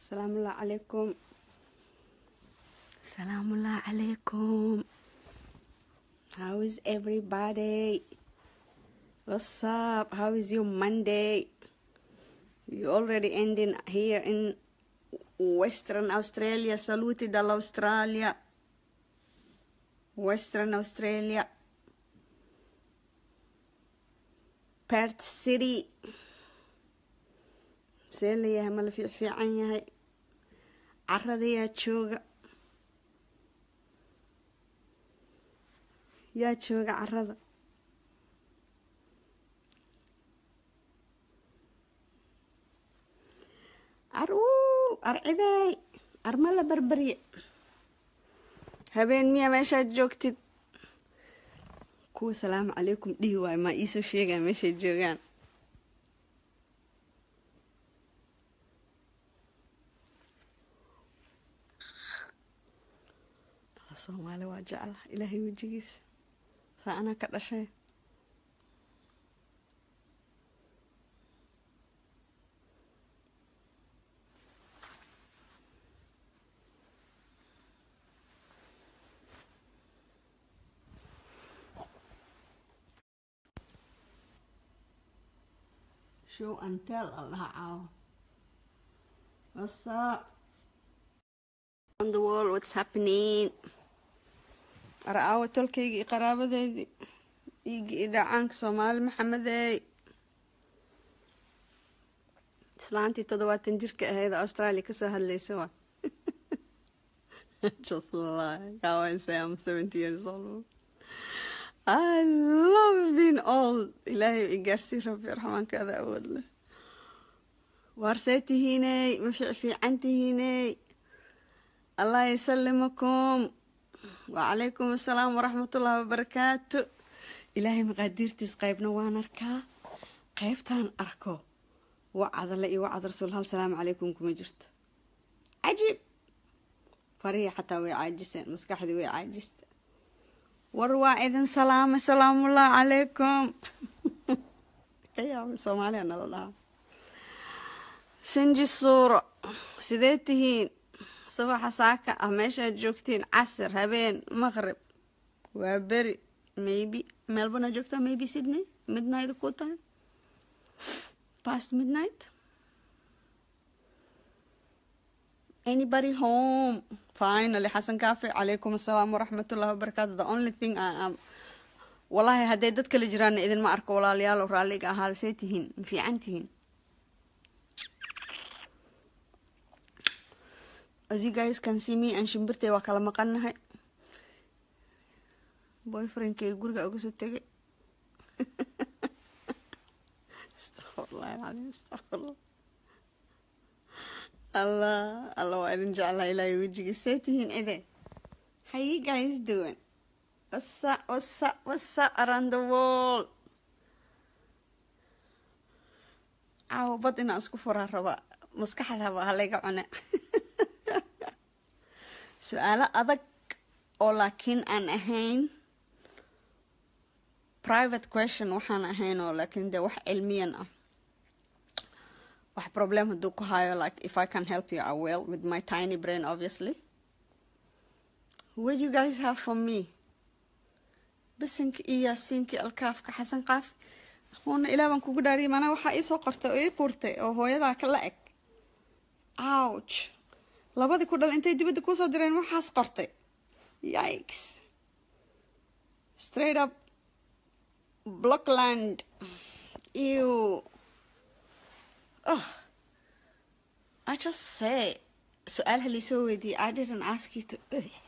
Salaamullah alaikum. Salaamullah alaikum. How is everybody? What's up? How is your Monday? You already ending here in Western Australia. Saluti dall'Australia. Western Australia. Perth City. see layahay ma la fiicfiican yahay caradayaa jooga yaa jooga carada aruu arciday arma la barbarye habeen miya meeshaad joogtid kuwa salaamu calaykum dhihi waayo maa iisoo sheegaa meeshay joogaan soomaali waa jecla ilaahay wejigiisa saa anaa ka dhashay show and tell allaha caawo what's up on the wall what's happening araawo tolkaygii iyo qaraabadeydii dhiiggii iyo dhacaanka soomaali maxamedey islaantii toddobaatan jirka ahayd australia kasoo hadlaysa waa just like how I say I'm 70 years old. I love being old. ilaahay i gaarsii rabbi raxmaankaada awood leh waarsee tihiiney ma fiic fiican tihiiney allah yasalimakum wacalaykum assalaam waraxmatullahi wabarakaatu ilaahay maqaadiirtiis qaybna waan arkaa qaybtaan arko wacadale iyo wacad rasuul hal salaamu calaykum kuma jirto cajiib farihi xataa way caajiseen maskaxdii way caajista war waa idin salaamay salaamullah calaykum ka yaabay soomaaliya nala dhahaa sinji suuro sidee tihiin subaxa saaka ah meeshaad joogtiin casir habeen maqrib waa beri maybe melbourne aad joogtaa maybe sydney midnight ku tahay past midnight anybody home finally xasan kaafi calaykum assalaam waraxmatullahi wabarakaatu the only thing I am wallaahi hadday dad kale jiraana idinma arko walaalayaalo raalliga ahaada see tihiin ma fiican tihiin as you guys can see me aan shimbirtay waa kala maqannahay boyfriendkay guriga uga soo tegay astaqfirullah alcadiim astaqfirullah allah allah waa idin jeclaa ilaahay wejigii see tihiin cide how you guys doing what's up what's up what's up around the world caawo bad inaan isku furaa raba maskaxdaba halayga cune su-aalo adag oo laakiin aan ahayn private question waxaan ahayn oo laakiin dee wax cilmiyan ah wax problem hadduu ku hayo like if i can help you i will with my tiny brain obviously what you guys have for me bisinka iyo yaasiinka alkaafka xasan qaaf huuna ilaa baan kugu dhaariyay maanaa waxaa iisoo qortay oo ii quurtay oo hooyadaa ka la eg ouch labadii ku dhal intay dibadda kuusoo direen waxaas qortay yikes straight up blockland ew oh i just say su-aal haliisoo weydiiyey i didn't ask you to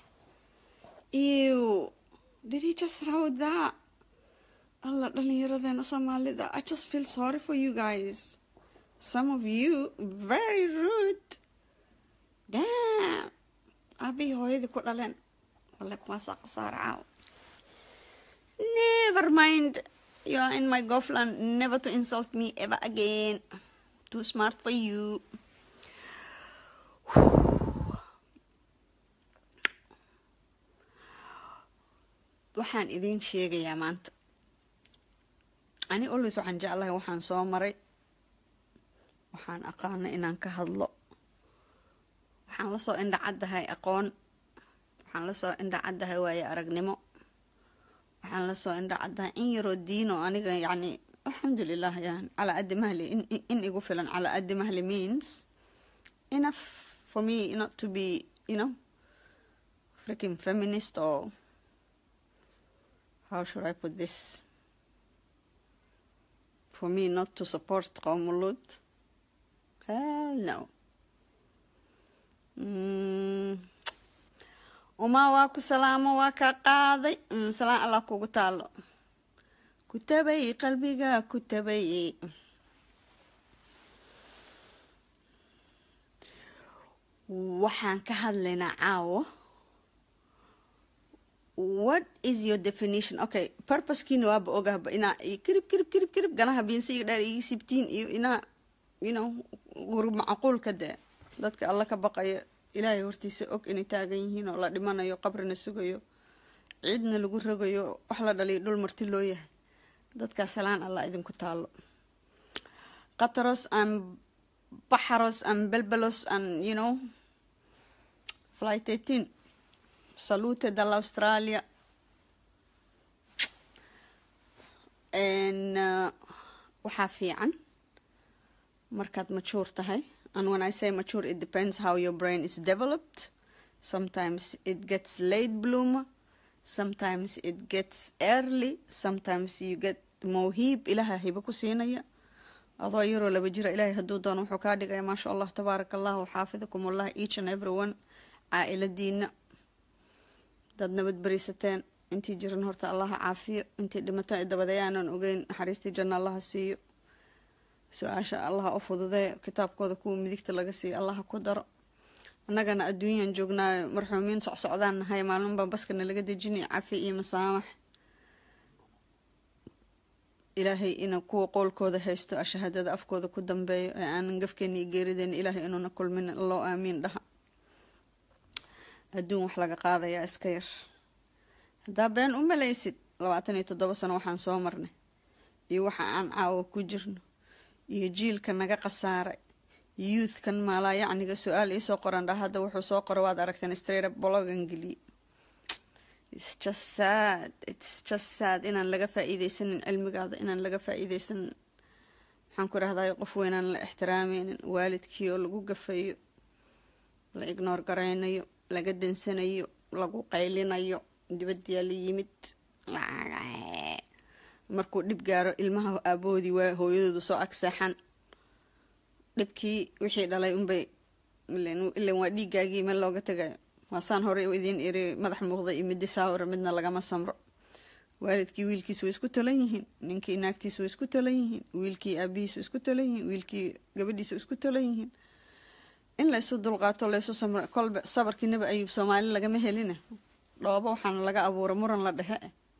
ew did he just wrote that alla dhalinyaradeena soomaalida i just feel sorry for you guys some of you very rude damn aabihii hooyadii ku dhaleen wale kuwaasaa khasaare caaw never mind you are in my gofland never to insult me ever again too smart for you waxaan idiin sheegayaa maanta ani always waxaan jeclahay waxaan soo maray waxaan aqaana inaan ka hadlo waxaan lasoo indhacaddahay aqoon waxaan lasoo indhacaddahay waayo aragnimo waxaan lasoo indhacaddahay in yaroo diino aniga yacni alxamdulilah yani calaa addi mahli in igu filan calaa addi mahli means enough for me not to be you know freaking feminist or how should I put this for me not to support qowmulud hell no mm. umaa waa ku salaamo waa kaa qaaday salaan allah kugu taalo ku tabay qalbiga ku tabay waxaan ka hadlaynaa caawo what is your definition okay purposekiina waaba ogahba inaa kirib kirib kirib kirib ganaha biinsiga dheer igi sibtiin iyo inaa you know gurub macquulka dee dadka alla ka baqayo ilaahay hortiisa og inay taagan yihiin oo la dhimanayo qabrina sugayo ciidna lagu rogayo wax la dhaliyo dhul marti loo yahay dadkaa salaan allah idinku taalo qataros an baxaros an belbelos an you know flight eighteen salute dalla australia uh, waxaa fiican markaad majuur tahay and when i say mature it depends how your brain is developed sometimes it gets late bloomer sometimes it gets early sometimes you get mawhiib ilaha hibo ku siinaya adoo yaroo laba jira ilaahay hadduu doono wuxuu kaa dhigaya maasha allah tabaaraka allahu xaafidakum allah each and every one caa-iladiina dad nabad berisateen intii jiran horta allaha caafiyo intii dhimataan dabadayaanan ogeyn naxariistii janna allaha siiyo su-aasha allaha u fududee kitaabkooda kuwa midigta laga siiyo allaha ku daro annagana adduunyan joognaayo marxuumiin socsocdaan nahay maalminbaa baskana laga dejinaya cafi iyo masaamax ilaahay ina kuwa qoolkooda haysto ashahaadada afkooda ku dambeeyo ee aanan gafkeena iyo geerideena ilaahay inuuna kulmin loo aamiin dhaha adduun wax laga qaadayaa iska yar haddaa been u malaysid labaatan iyo toddoba sano waxaan soo marnay iyo waxa aan caawa ku jirno iyo jiilka naga khasaaray youthkan maalaa yacniga su-aal iisoo qoran dha hadda wuxuu soo qora waad aragteen straight up blogan geliye its just sad its just sad inaan laga faa-iideysanin cilmigaada inaan laga faa-iideysanin maxaan ku rahday qof weynaan la ixtiraameynin waalidkii oo lagu gafayo la ignoor garaynayo laga dansanayo lagu qaylinayo dibadyaa la yimid markuu dhib gaaro ilmaha aaboodii waa hooyadooda soo agseexan dhibkii wixii dhalay unbay ilan waa dhiigaagii meel looga tagayo waasaan horey idiin iri madax muuqda iyo midi saawira midna lagama samro waalidkii wiilkiis way isku talan yihiin ninkii naagtiis way isku talan yihiin wiilkii aabihiis way isku talan yihiin wiilkii gabadhiis way isku talan yihiin in laysu dulqaato laysu samro kolba sabarkii nabi ayuub soomaali lagama helina dhoobo waxaana laga abuura muran la dhexe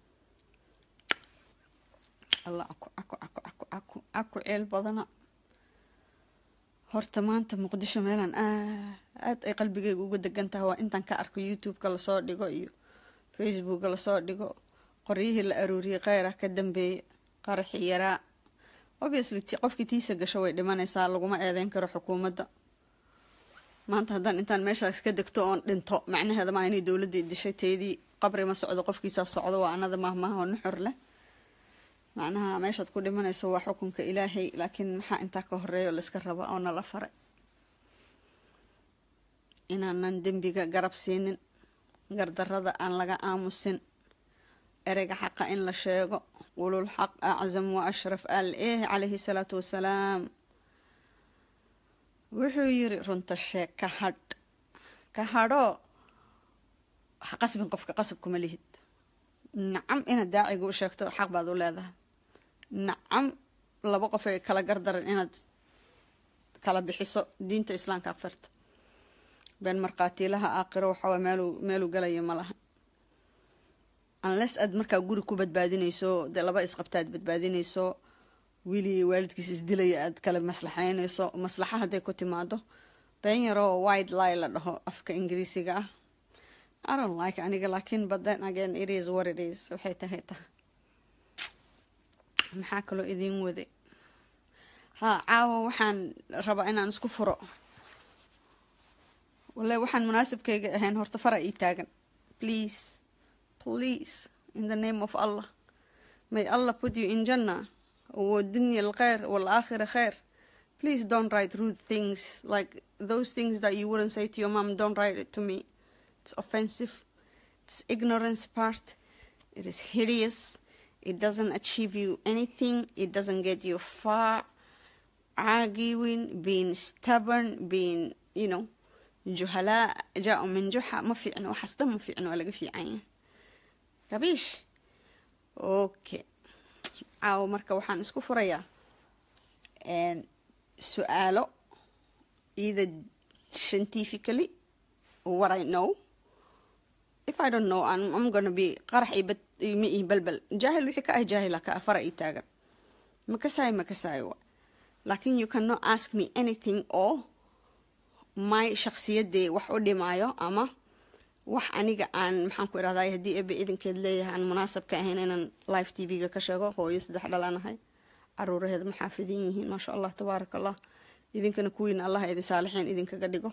allah aku aku aku aku aku aku ceel badana horta maanta muqdisho meelaan aad ay qalbigeyga uga degan tahay waa intaan ka arko youtube-ka lasoo dhigo iyo facebooka lasoo dhigo qoryihii la aruuriyay kheyra ka dambeeya qaraxii yaraa obviously qofkii tiisa gasho way dhimanaysaa laguma eedeyn karo xukuumadda maanta haddaan intaan meeshaas ka degto oon dhinto macnaheeda maa inay dowladii dishay teydii qabri ma socdo qofkiisaa socdo waa anada mahmaha oo nuxur leh macnaha meeshaad ku dhimanayso waa xukunka ilaahay laakiin maxaa intaa ka horeeya oo layska raba oo nala faray inaanan dembiga garab siinin gardarada aan laga aamusin ereyga xaqa in la sheego ulul xaq aczam wa ashraf al eh calayhi salaatu wasalaam wuxuu yiri runta sheeg ka hadh ka hadhoo qasbin qofka qasab kuma lihid nacam inaad daaciga u sheegto xaq baad u leedahay nacam laba qof ay kala gardaran inaad kala bixiso diinta islaamka afarta been markhaatiilaha aakhiro waxawaa meeluu meeluu galaya ma laha unless aad markaa guri ku badbaadinayso dee laba isqabtaad badbaadinayso wiili waalidkiis isdilaya aad kala maslaxeynayso maslaxa hadday ku timaado been yaroo wide lie la dhaho afka ingiriisiga ah I don't like aniga laakiin but then again it is what it is waxay tahay tahay maxaa kaloo idiin waday haa caawa waxaan rabaa inaan isku furo wallahi waxaan munaasibkayga ahayn horta fara ii taagan please please in the name of allah may allah put you in jannah والدنيا الخير والآخرة خير please don't write rude things like those things that you wouldn't say to your mom don't write it to me it's offensive it's ignorance part it is hideous it doesn't achieve you anything it doesn't get you far arguing being stubborn being you know جهلاء جاءوا من جحا ما في عنه وحسدا ما في عنه ولا في عين ربيش اوكي caawo marka waxaan isku furayaa su-aalo either scientifically what I know if I don't know I'm, I'm gonna be qarax iyo bad ma ii balbal jaahil wixii ka ah jaahila ka ah fara ii taagan ma kasaayo ma kasaayo wa laakin you cannot ask me anything oo my shaksiyadee wax u dhimaayo ama wax aniga aan maxaan ku irahday haddii ebe idinkeed leeyahay aan munaasab ka ahayn inaan live t v-ga ka sheego hooyo saddex dhalanahay caruuraheeda maxaafidin yihiin maasha allah tabaaraka allah idinkana kuwiina allah idi saalixiin idinkaga dhigo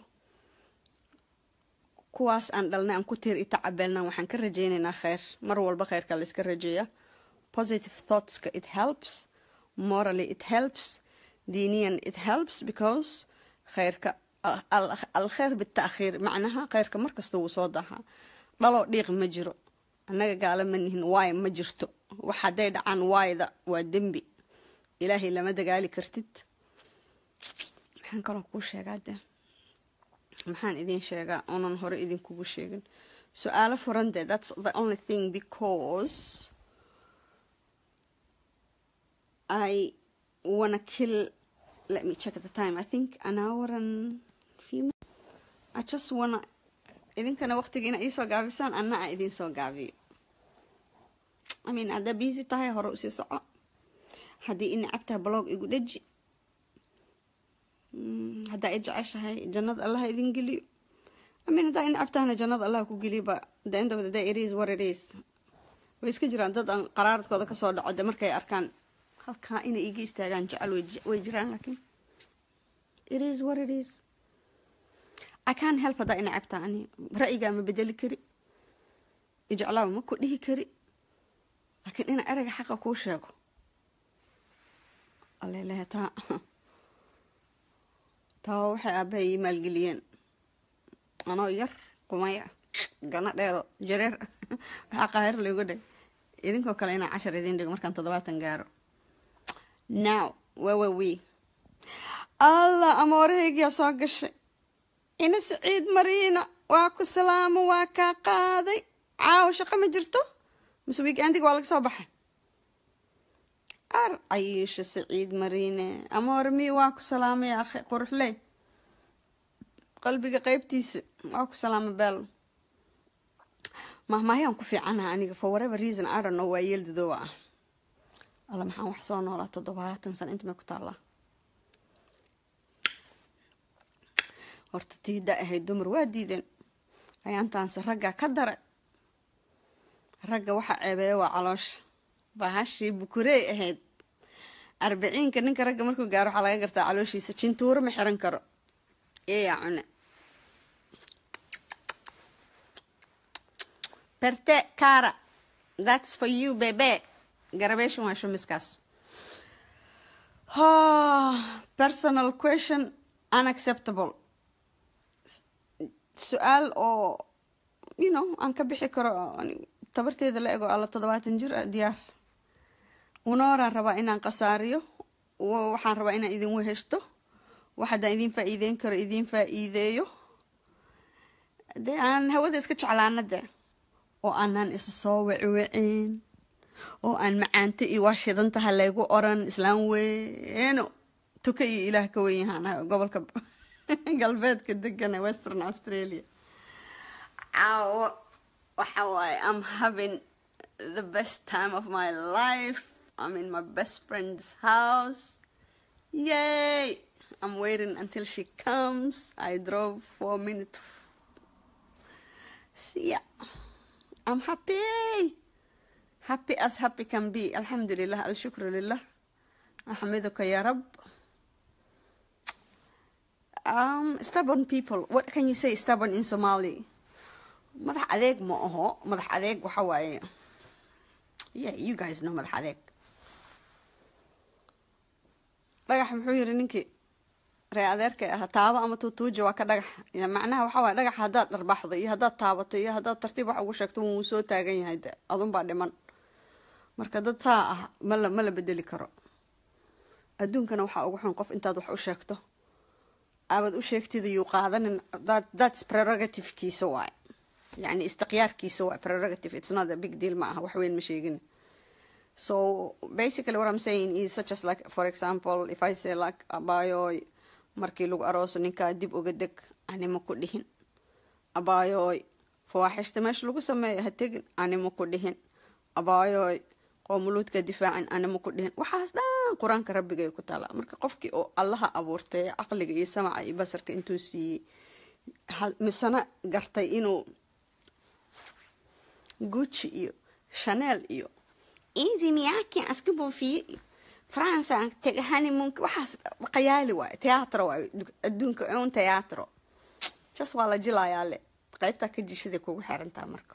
kuwaas aan dhalnay aan ku tiir ita cabeelna waxaan ka rajeynaynaa kheyr mar walba kheyrka la iska rajeeya positive thoughtska it helps morally it helps diiniyan it helps because kheyrka alkheer bitaakhiir macnaha kheyrka markasta wuu soo dahaa dhaloo dhiiq ma jiro annaga gaala ma nihin waay ma jirto wax hadday dhacaan waayda waa dembi ilaahay lama dagaali kartid maxaan kaloo kuu sheegaa de maxaan idin sheegaa oonan hore idinkugu sheegin su-aalo furan de that's the only thing because i wanna kill let me check the time i think an hour and few minutes i just wanna idinkana waqtiga ina iisoo gaabisaan anna a idin soo gaabiyo i mean haddaa busy tahay hore usii soco haddii i necabtahay blog igu dheji haddaa i jeceshahay jannada allah idin geliyo i mean haddaa i necabtahana jannada allah ku geliyo ba the end of the day it is what it is way iska jiraan dad aan qaraaradkooda kasoo dhaco de markay arkaan halkaa inay iga istaagaan jecel way jiraan laakiin it is what it is i can't help haddaa ina cabtaa ani ra'yigaa ma bedeli kari ijeclaaba ma ku dhihi kari laakiin ina ereyga xaqa kuu sheego alelehe taa taa waxay aabahay ii maalgeliyeen anoo yar qumaya gana dheedo jareer waxaa qaahir laygu dhe idinkoo kale inaa cashar idin dhigo markaan toddobaatan gaaro now wawa we allah amoorahaygiyaa soo gashay ina siciid mariina waa ku salaamo waa kaa qaaday caawo shaqo ma jirto mise wiigandiga waa laga soo baxay ar cayisho siciid mariine amoore mi waa ku salaamay akhi quruxley qalbiga qeybtiisa waa ku salaama beel mahmahyaan ku fiicanaha aniga for whatever reason i don't know waa yeeldadoowa ah alla maxaan wax soo noolaa toddobaatan sano inta may ku taallaa horta tii da ahayd dumar waa diideen ayaantaanse raggaa ka dara ragga waxaa ceebeeya waa caloosha bahashii bukurey ahayd arbiciinka ninka ragga markuu gaaro waxaa laga gartaa calooshiisa jintuuro ma xiran karo eeyaa cune berte cara that's for you bebe garabeeshan waa shumiskaas personal question unacceptable su-aal oo you know aan ka bixi karo tabarteeda la ego alla toddobaatan jir a diyaar unooraan rabaa inaan khasaariyo waxaan rabaa inaan idin weheshto wax haddaan idin faa-iideyn karo idin faa-iideeyo dee aan hawada iska jeclaana de oo aanaan isa soo weciwecin oo aan macaanto iyo waa shidantaha laygu oran islaan weeno tuka iyo ilaah ka wen yahaan gobolka galbeedka degana western australia caawo waxa waaye i'm having the best time of my life i'm in my best friend's house yay i'm waiting until she comes i drove four minutes yeah i'm happy happy as happy can be alxamdulilah alshukru lilah axmiduka ya rab um, stubborn people what can you say stubborn in somali madax adeeg ma aho madax adeeg waxa waaye yeah you guys know madax adeeg dhagax muxuu yiri ninkii ree adeerka aha taabo ama tuutuuja waa ka dhagax ya macnaha waxa waaye dhagax haddaad dharbaxdo iyo haddaad taabato iyo haddaad tartiib wax ugu sheegto wuu soo taagan yahay de adunbaa dhiman marka dad saa ah mala ma la bedeli karo adduunkana waxaa ugu xun qof intaad wax u sheegto aabad u sheegtida yuu qaadanin that that's prerogative-kiisa waaye yani istiqyaarkiisa waaye prerogative it's not a big deal ma aha wax weyn ma sheegin so basically what i'm saying is such as like for example if i say like abaayoy markii lagu arooso ninkaa dib uga deg anima ku dhihin abaayoy fawaaxishta meesha lagu sameeyo ha tegin anima ku dhihin abaayoy qoomuluudka difaacin anima ku dhihin waxaas dhan qur-aanka rabbigay ku taala marka qofkii oo allaha abuurtay caqliga iyo samaca iyo basarka intuu siiyey misena gartay inuu gucci iyo chanel iyo easy miyaki asku buufiye iyo france aan tegay honeymoonka waxaas qayaali waayo teatro waayo adduunka un teatro jas waa la jilayaa le qaybtaa ka jishaday kugu xirantaa marka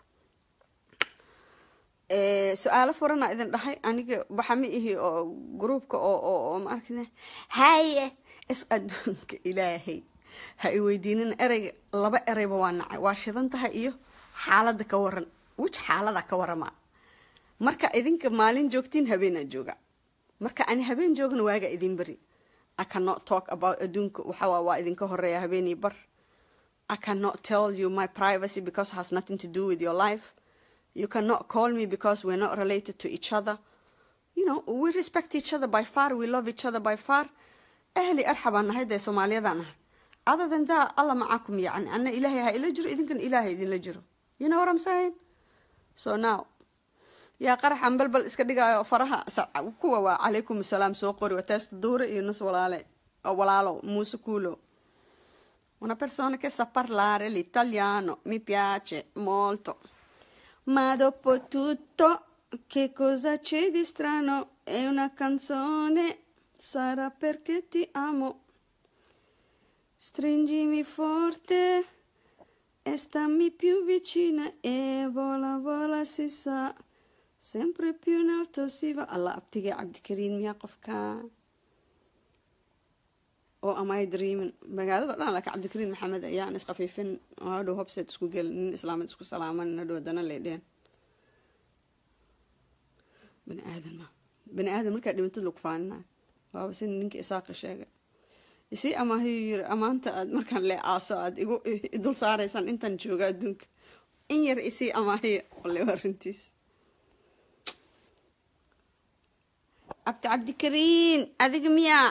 su-aalo furana idin dhahay aniga waxa ma ihi oo gruubka oo oo ma arkina haye is adduunka ilaahay ha i weydiinin ereyga laba ereyba waa nacay waa shidan tahay iyo xaalada ka waran wij xaalada ka warama marka idinka maalin joogtiin habeenaa jooga marka ani habeen joogna waaga idin beri i cannot talk about adduunka waxawaa waa idinka horeeya habeenii bar i cannot tell you my privacy because has nothing to do with your life you cannot call me because we're not related to each other you know we respect each other by far we love each other by far ahli arxabaan nahay dee soomaaliyadaan nahay other than that alla macaakum yacni ana ilaahay ha ila jiro idinkan ilaahay idinla jiro you know what i'm saying so now yaa qaraxan balbal iska dhigaayo faraha kuwa waa calaykum asalaam soo qori waa teesta duure iyo nus walaale walaalo muuse kuulo una persona che sa parlare l'italiano mi piace molto ma dopo tutto che cosa c'è di strano è una canzone sarà perché ti amo stringimi forte e stammi più vicina e vola vola si sa sempre più in alto si va alla abtiga cabdikariin miyaa qofka oo amay dreamin magaalada dhan laakiin cabdikariin maxamed ayaan isqafiifin oo hadhow hobseed isku gelin nin islaamad isku salaaman hadhow dana leedheen bani aadan ma bani aadan markaa dhimantad lagu faanina waaba sida ninka isaaqa sheegay isii amaahiyu yiri amaanta aad markaan lee aaso aad igu dul saaraysaan intaan jooga adduunka in yar isii amaahiya wale waa runtiis cabdi cabdikariin adiga miyaa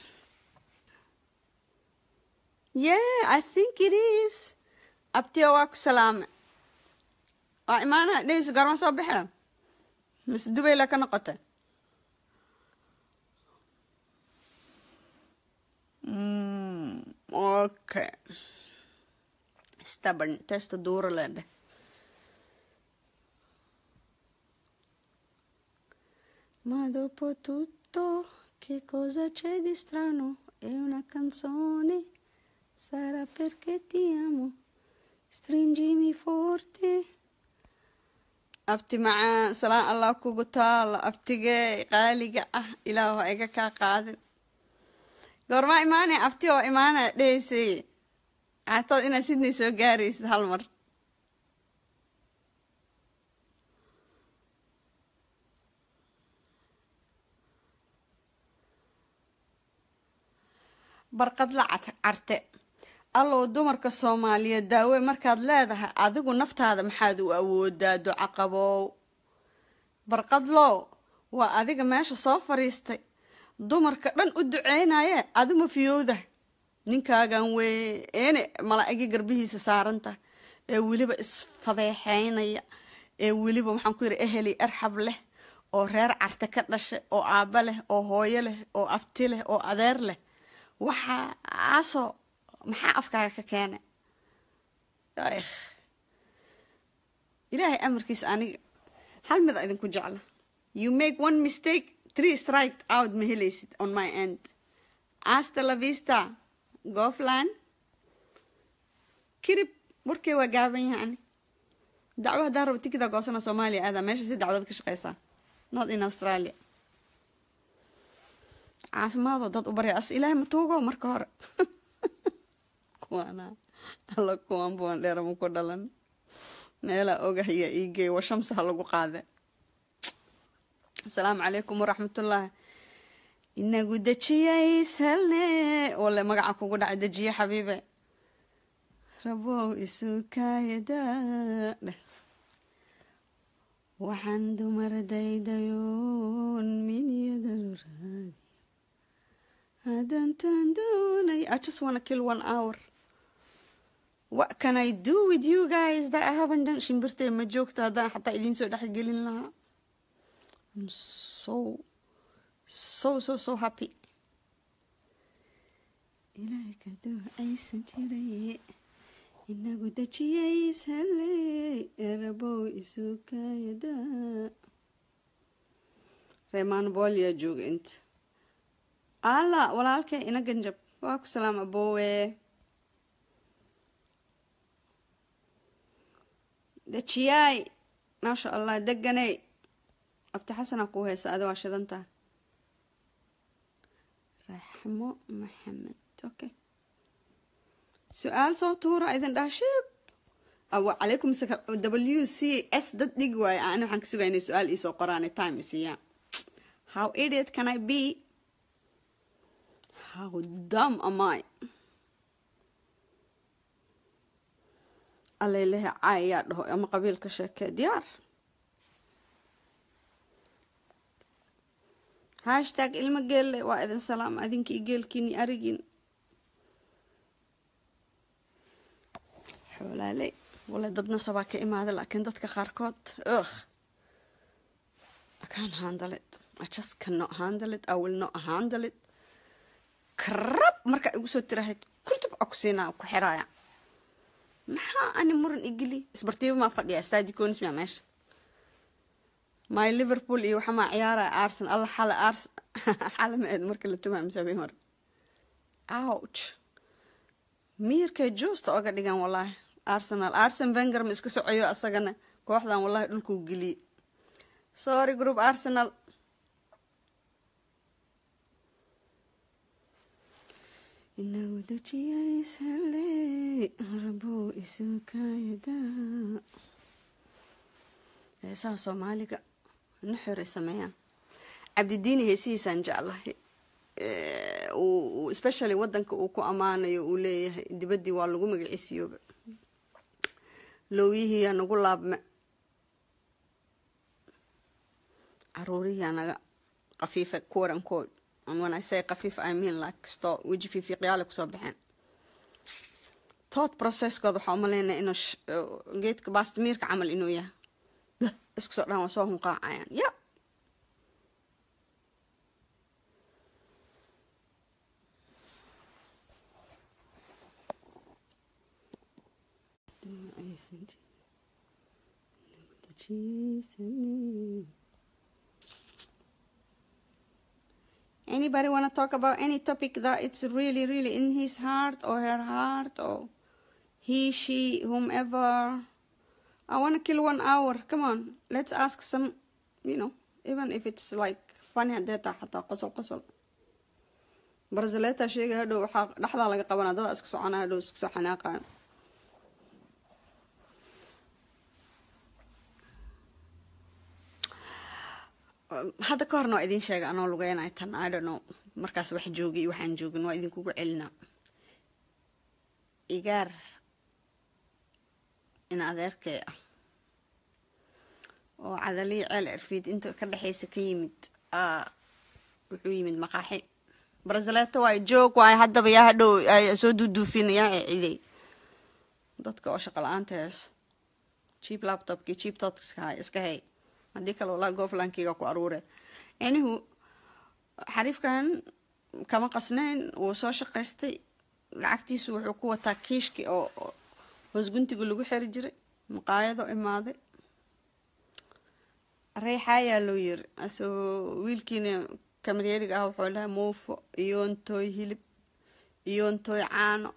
yeah i think it is abtiyo waa ku salaame waa imaana dhehaysa goorma soo baxee mise dubayla ka noqotay okay stubborn testa duuro leedheh Ma dopo tutto, che cosa c'è di strano? È una canzone, sarà perché ti amo. Stringimi forte. abti macaan salaan allah kugu taalo abtigee qaaliga ah ilaah waa iga kaa qaadin goormaa imaanaya abti oo imaanaya dhehaysay caatood inaad sidnay soo gaaraysid hal mar barqad la carte allow dumarka soomaaliyeed daawe markaad leedahay adigu naftaada maxaad u awoodaa duco qabow barqadlow waa adiga meesha soo fadhiistay dumarka dhan u duceynaye adima fiyowda ninkaagan weene malaa-igii garbihiisa saaranta ee weliba isfadeexeynaya ee weliba waxaan ku yidhi eheli arxab leh oo reer carte ka dhashay oo aabba leh oo hooyo leh oo abti leh oo adeer leh waxaasoo maxaa afkaaga ka keenay ilaahay amarkiisa aniga hal mid a idinku jecla you make one mistake three strike out ma helaysid on my end asta la vista goofland kirib warkay waa gaaban yahan dacwo haddaan rabo tikida goosana soomaaliya aadaa meesha si dacwad ka shaqeysaa not in australia caafimaadoo dad u barya as ilaahay ma tuugo marka hore kuwaana alla kuwan buwan dheerama ku dhalan meelaa ogahaya iigeey wa shamsaha lagu qaade asalaamu calaykum waraxmatullaah inagu dejiyays helne wale magaca kugu dhacay dejiye xabiibe rabow isukaayada dheh waxaan dumar daydayoon minyadalo raadi hadantaan doonay i just wanna kill one hour what can i do with you guys that i haven't done shimbirtay ma joogto haddaan xataa idiin soo dhexgelin lahaa i'm so so so so happy ilaahay kadoo aysan jiray inagu dejiyays hele erabow isukayada reemaan booliyaa jooga inta alla walaalkay ina ganjab waa ku salaam aboowe dejiyaay maasha allah deganey abti xasanaa kuu heysa adi waa shidantaa raxmo maxamed okay su-aal soo tuura idin dhaha shib calaykum w c s dad dhig waayo ani waxaan ka sugaya inay su-aal iisoo qoraane time isiiyaan how idiot can i be how dumb am i alalehe caay yaa dhaho ama qabiilka sheekee diyaar hashtag ilmo geelle waa idin salaam adinkii geelkiini arigiin xoolaale wale dadna sabaa ka imaada laakiin dadka qaarkood ugh i can't handle it i just cannot handle it i will not handle it karab markaa igu soo tirahayd kurtub a ku siinaa ku xiraaya maxaa ani muran igeli isbartiiba maa fadhiya stadi conis maa meesha my liverpool iyo waxamaa ciyaaraya arsen alla xala ars xala ma eed marka la tumaa masaabeyn hore ouch miirkay juusta oga dhigan wallaahi arsenal arsen venger ma iska socoyo asagana kooxdan wallahi dhulkuu geliyey sorry group arsenal inagu dajiyaysale rabow isukayada heesaha soomaaliga naxoray sameeyaan cabdidiini heesihiisaan jeclahay especially wadanka uu ku ammaanayo uu leeyahay dibaddii waa lagu magaciisiyooba lowyihiiyaa nagu laabme caruurihiyaa naga qafiifa kuwarankood when I say qafiif I mean like sto weji fiifiiqyaale kusoo baxeen tood processkooda waxaa umaleynaya inuu geedka baastimiirka camal inuu yahay isku soo dhan waa soo hunqaacayaan ya Anybody want to talk about any topic that it's really, really in his heart or her heart or he, she, whomever? I want to kill one hour. Come on, let's ask some, you know, even if it's like funny hadeeta xataa qosol qosol barzaleta sheega hadhow waxaa dhexdaa laga qabanaa dada iska socona hadhow iska soo xanaaqayo hadda ka horna waa idin sheega anoo lugeynay tan i don't know markaas wax joogay iyo waxaan joogin waa idinkugu celinaa igaar in adeerkay ah oo cadaliyi ceel cirfiid inta ka dhexeysa ka yimid wuxuu yimid maqaaxi barzaleeto waayo joog waayo haddaba yaa hadhow soo duuduufinayaa ee ciday dadka oo shaqo la-aanta heeso cheap laptopkii cheap totska iska hay haddii kale walaa gooflankiga ku aruure anihu xariifkan kama qasnayn wuu soo shaqaystay lacagtiisu wuxuu ku wataa kiishki oo hoos guntiga lagu xeri jiray maqaayado imaaday reexaayaa loo yiri asagoo wiilkiina kamaryeeriga ah wuxuu dhahay muufo iyoontooy hilib iyontoy caano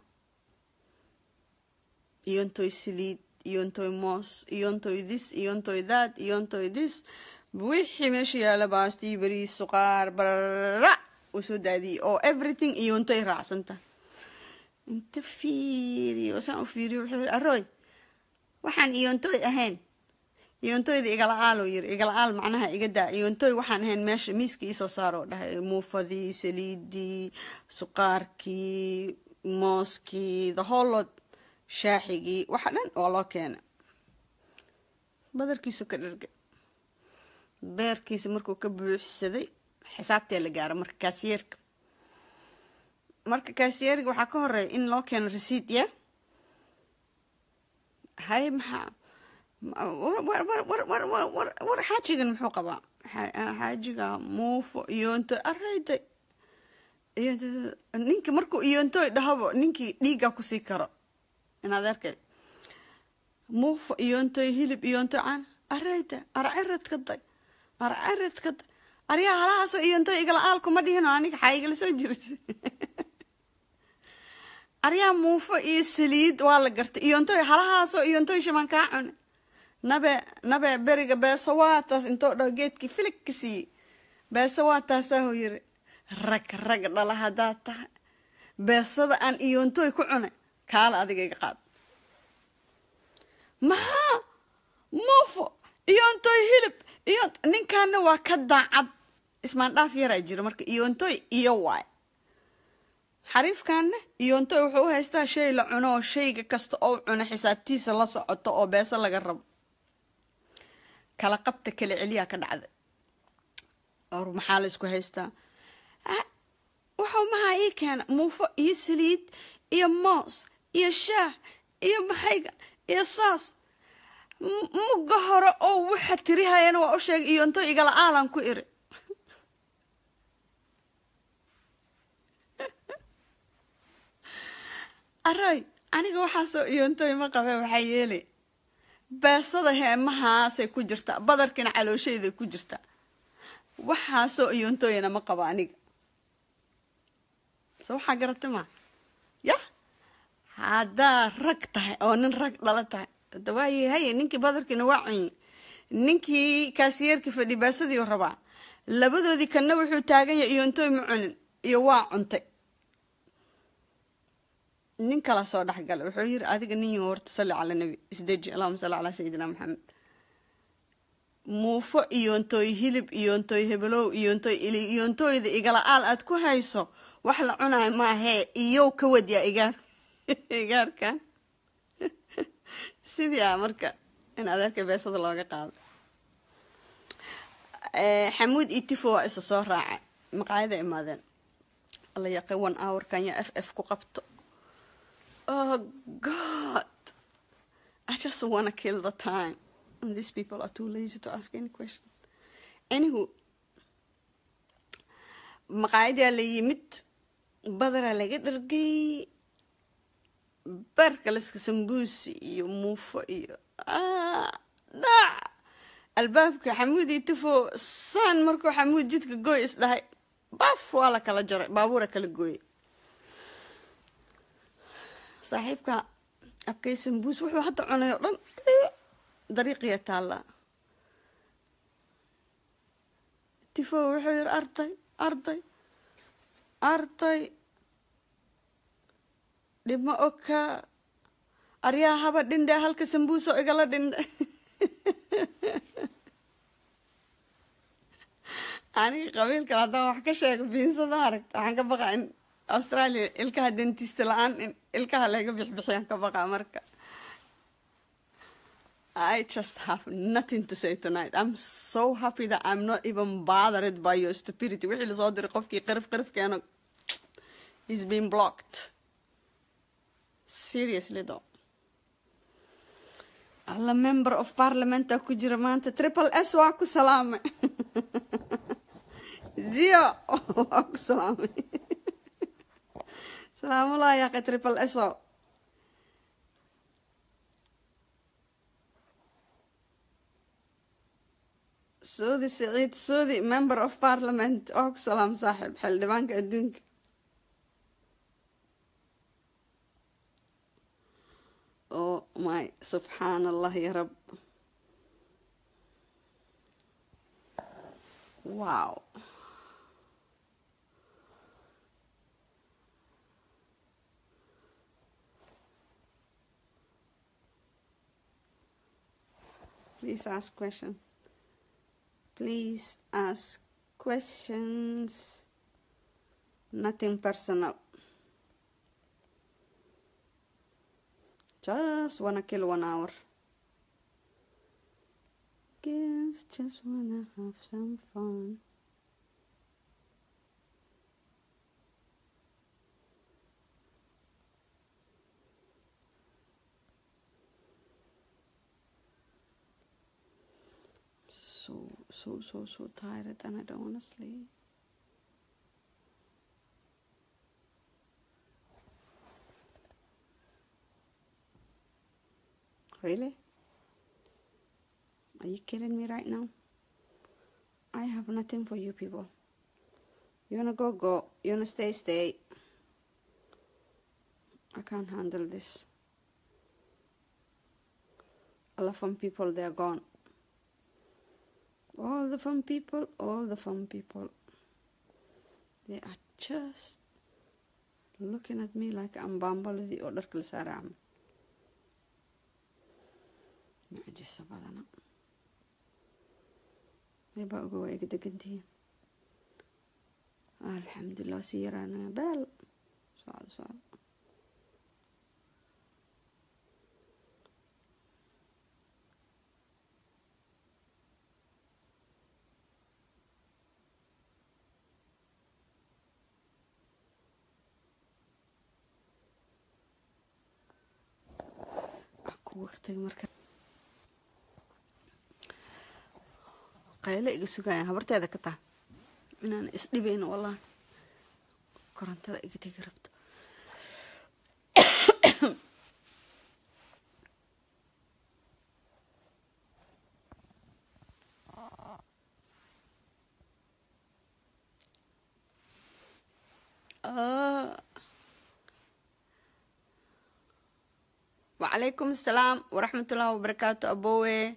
iyontoy saliid iyontoy moos iyontoy this iyontoy that iyontoy this wixii meesha yaala baastii bariis suqaar barara uu soo daadiyey oo everything iyontoy raacsanta inta fiiriyo saan u fiiriyo wuxuu yiri aroy waxaan iyontoy ahayn iyontoyda igala-aaloo yiri igala-aal macnaha iga daa iyontoy waxaan ahayn meesha miiska iisoo saaroo dhahay muufadii saliidii suqaarkii mooskii the holod shaaxigii waxa dhan waa loo keena badarkiisu ka dharga beerkiisa markuu ka buuxsaday xisaabtee la gaaro marka kaasiyeerka marka kaasiyeerga waxaa ka horeeya in loo keeno resiid ya hay maxaa war xaajigan muxuu qabaa xaajiga muufo iyonto arayda ninka markuu iyontoy dhahabo ninkii dhiiggaa kusii karo inaad arkay muufo iyontoy hilib iyontoy caan arayda arcirid ka day arcirid ka day aryaa halahaasoo iyontoy igala-aal kuma dhihino aniga xaa igala soo jirta aryaa muufo iyo saliid waa la gartay iyontoy halahaasoo iyontoy shamaan kaa cune nabe nabe beriga beesa waataas intoo dhaho geedkii filig ka siiyey beesa waataasaahu yiri rag rag dhala haddaad tahay beesada aan iyontoy ku cunay kaala adiga iga qaad maxaa muufo iyontoy hilib iyo ninkaana waa ka daacad ismaandhaaf yaraa jiro marka iyontoy iyo waay xariifkaana iyontoy wuxuu u haystaa shay la cuno oo shayga kasta oo cuno xisaabtiisa la socoto oo beesa laga rabo kala qabta kala celiyaa ka dhacda or maxaa la isku haystaa waxau maxaa ii keena muufo iyo saliid iyo moos iyo shaah iyo maxayga iyo saas mugga hore oo waxa tirihayana waa u sheegay iyonto igala aalan ku iri aroy aniga waxaasoo iyontoy ma qabe waxaa yeelay beesada heemahaasay ku jirtaa badarkina calooshayday ku jirtaa waxaasoo iyontoyana ma qabo aniga so waxaa garata maa yah haddaa rag tahay oo nin rag dhala tahay dawaaye haye ninkii badarkiina waa cunye ninkii kaasiyeerkii fadhi beesadiiu rabaa labadoodii kanna wuxuu taagan yahay iyontoy ma cunin iyo waa cuntay nin kala soo dhexgala wuxuu yiri adiga nin yaho horta salli cala nabi isdeji allahuma salli calaa sayidina maxamed muufo iyontoy hilib iyontoy hebelow iyontoy ili iyontoyda igala-aal aad ku hayso wax la cunayo maahee iyow ka wadyaa igaar igaarkan sidii a marka in adeerka beesada looga qaado xamuud iyo tifo waa isa soo raaca maqaayada imaadeen alla yaqay one hour kanya f f ku qabto oh god i just wanna kill the time and these people are too lazy to ask any question anywho maqaayadaa la yimid badaraa laga dhargay barkaleska sambuusi iyo muufo iyo dhac albaabka xamuud iyo tifo saan markuu xamuud jidka gooy is dhahay baf waa la kala jaray baabuura kala gooyay saaxiibka abkay sambuus wuxuu hadda cunay oo dhan dariiqiya taallaa tifo wuxuu yiri arday arday arday dhibma oka aryaa haba dhindhe halka sambuuso igala dhindhe aniga qabiilkan haddaan wax ka sheego biinsada aragta waxaan ka baqaa in australia ilkaha dentista la-aan in ilkaha laga bixbixiyaan ka baqaa marka I just have nothing to say tonight. I'm so happy that I'm not even bothered by your stupidity. wixii lasoo diray qofkii qirif qirifkeena he's been blocked. Seriously though. alla member of parliamenta ku jira maanta triple s waa ku salaamay zio waa ku salaamay salaamullah yaaqe triple s o suudi siciid suudi member of parliament waa ku salaam saaxiib xildhibaanka adduunka oh my subxaan allah ya rab wow please ask question please ask questions nothing personal just wanna kill one hour guess just wanna have some fun so so so so tired and I don't wanna sleep Really? Are you kidding me right now? I have nothing for you people. You wanna go, go. You wanna stay, stay. I can't handle this. All the fun people, they're gone. All the fun people, all the fun people. They are just looking at me like I'm bambaladi oo dharka la saaray camal. mucjiso badana meebaa oga waa iga degantihiin alxamdulilah sii yaraanaya beel socdo socdo ku waqtiga marka qaylo iga sugaya habarteeda ka taha inaan isdhibayn wallahi korontada iga tegi rabto Ah. وعليكم السلام ورحمة الله وبركاته أبوي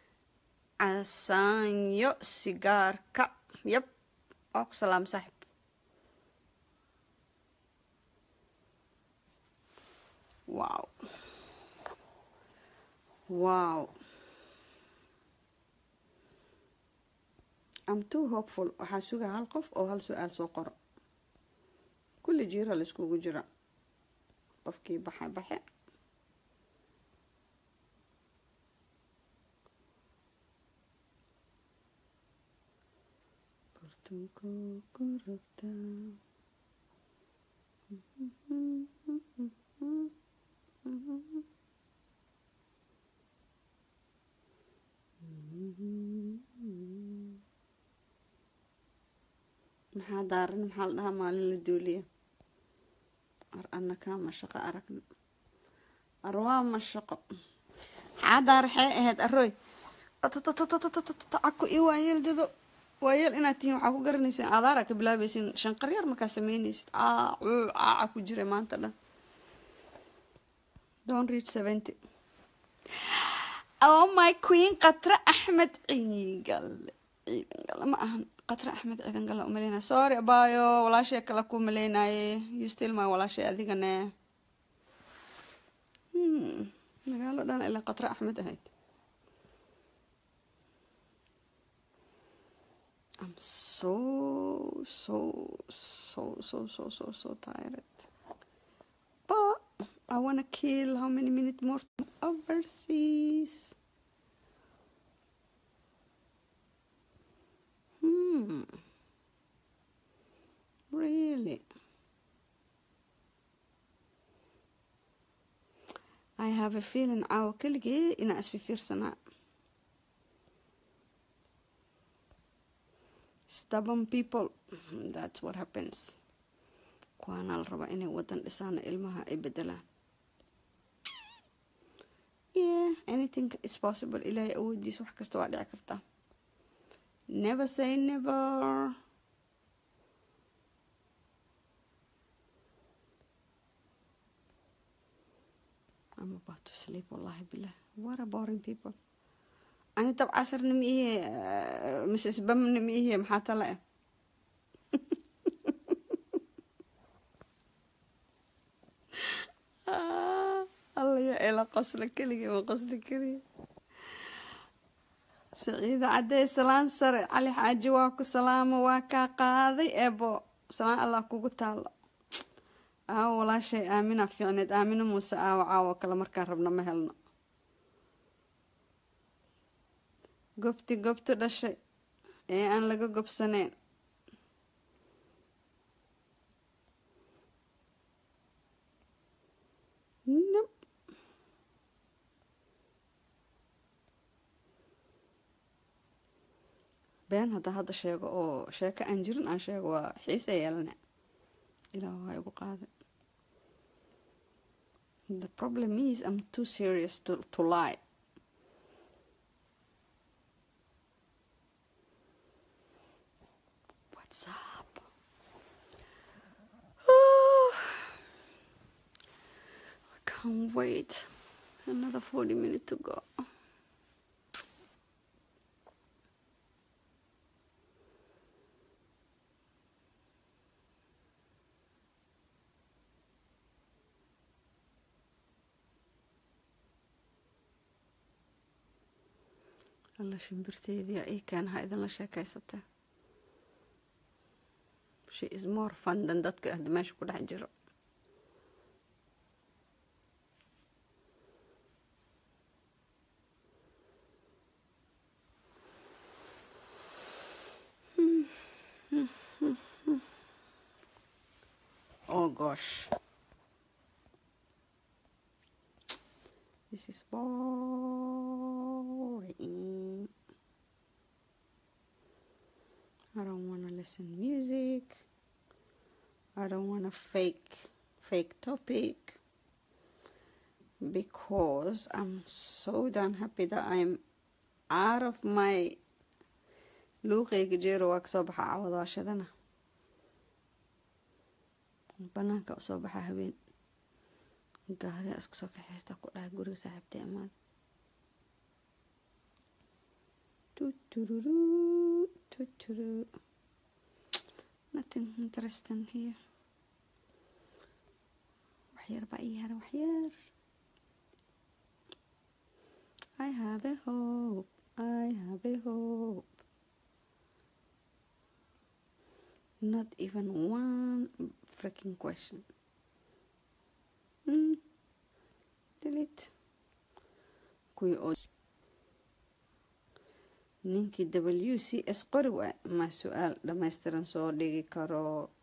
casaanyo sigaarka yab waa ku salaam saaxib wow wow am too hopeful waxaa sugaa hal qof oo hal su-aal soo qoro kulli jiira la iskugu jira qofkii baxe baxe Kurtunku kurugta. maxaa daaran maxaa la dhahaa maalin la duuliya ar annakaa mashaqo aragna ar waa mashaqo maxaa daaraxee ahayd arooy caku iyo waayeel dado waayeel inaad tihiin waxaa ku garanaysin aadaara ka bilaabaysin shanqaryar markaa sameynaysid caacu caaca ku jira maanta dhan don't reach seventy oh my queen qatra axmed ciidangale ciidangale ma ahan qatra axmed ciidangale umaleynaya sorry abaayo walaashay kale ku maleynaye you still my walaashay adigane hmm magaalo dhan ilaa qatra axmed ahayd I'm so so so so so so so tired. But I wanna kill how many minutes more overseas? Hmm. Really? I have a feeling caawa keligee inaa isfifiirsanaa stubborn people that's what happens kuwaana la rabaa inay wadan dhisaana ilmaha ay bedelaan yeah anything is possible ilaahay awoodiis wax kasta waa dhici kartaa never say never I'm about to sleep wallahi bilah what a boring people ani dab casarna ma ihe mrs bamna ma ihe maxaa tala ah alla ya ila qosla keligii ma qosli keliya saciida cadey salaan sare cali xaaji waa ku salaamo waa kaa qaaday eebo salaan allah kugu taalo aawo walaashay aamina fiicneed aamina muuse aawo caawo kale markaan rabno ma helno gobti gobtu dhashay ee aan laga gobsaneyn nope been haddaa hadda sheego oo sheeko aan jirin aan sheego waa xiise yeelane ilaah waa igu qaaday the problem is i'm too serious to, to lie what's up oh, i can't wait another 40 minutes to go alla shimbirteedii ii keenaha idinla sheekaysatee she is more fun than dadka hadda meesha ku dhex jiro oh gosh this is boring I don't want to listen music I don't want to fake fake topic because I'm so done happy that I'm out of my luuqayga jeero waa kasoo baxa cawadaashadana banaanka usoo baxa habeen gaari iska soo kaxeysta ku dhaha guriga saaxiibtay amaad tuturu tuturu nothing interesting here waxyar baa ii hara waxyar I have a hope I have a hope not even one freaking question mm. delete kuwii oo ninkii w c s qori waay ma su-aal dhammaystiran soo dhigi karo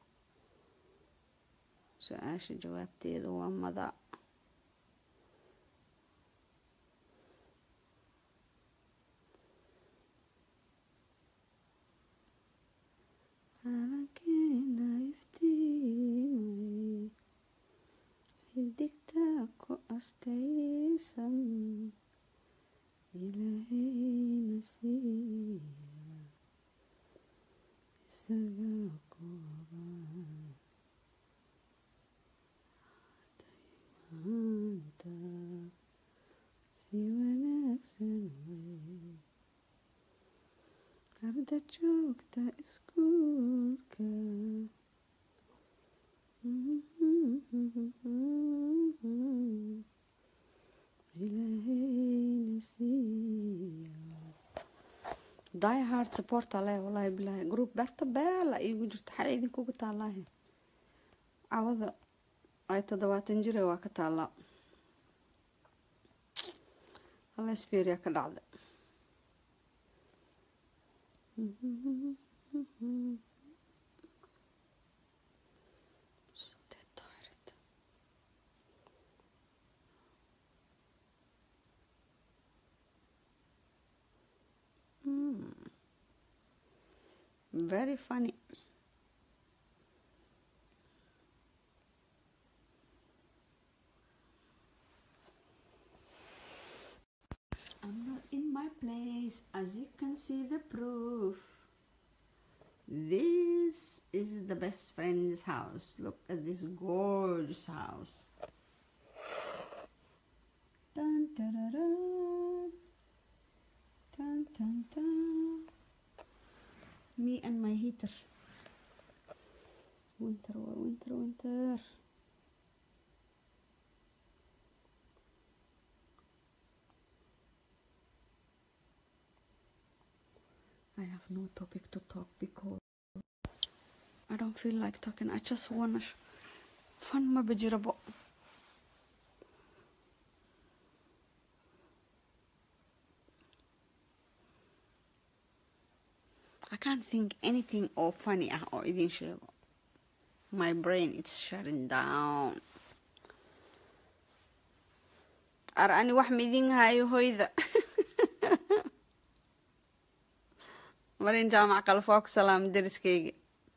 su-aasha jawaabteeda waa mada calankeena iftiimay xidigta ku astaysan ilaahayna siiya isaga kooba maanta si wanaagsan wey arda joogta iskuulka ilaahayna siiya die hard support ale wallaahi bilaahi group berta beela iigu jirta xal idinkugu taalaahe cawada ay toddobaatan jire waa ka taallaa halesferiya ka dhacda very funny I'm not in my place as you can see the proof this is the best friend's house look at this gorgeous house Dun, da-da-da. Dun, dun, dun. Me and my heater. Winter, waa winter, winter. I have no topic to talk because I don't feel like talking. I just wanna sh- fun ma bajirabo. I can't think anything oo funny ah oo idin sheego. My brain is shutting down. Ar ani wax ma idin hayo hoyda. marin jaamac qalaf waa ku salaam deriskayga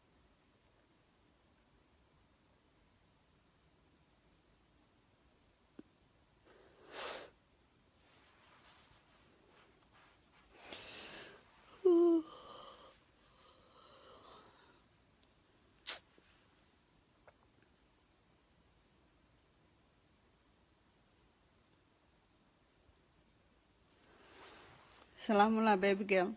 salaamullah baby girl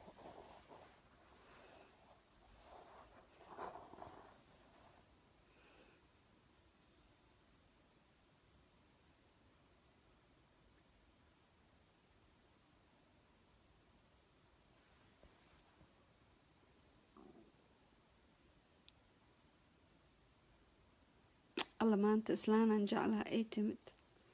alla maanta islaanaan jeclaha ay timid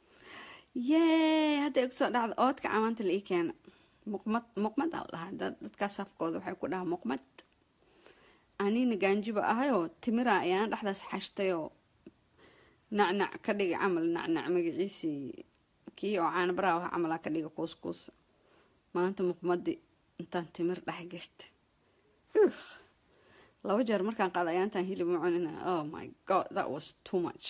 yee hadda igu soo dhacda oodka camaanta la ii keena muqmad muqmad al dhahaa dad dadkaas afkooda waxay ku dhahaa muqmad anina gaanjiba ahayoo timira ayaan dhexdaas xashtayoo nacnac ka dhiga camal nacnac magaciisii kii oo caana baraa ah camalaa ka dhiga kuuskuusa maanta muqmadi intaan timir dhex gashta laba jeer markaan qaada ayaantaan hilib ma cunina oh my god that was too much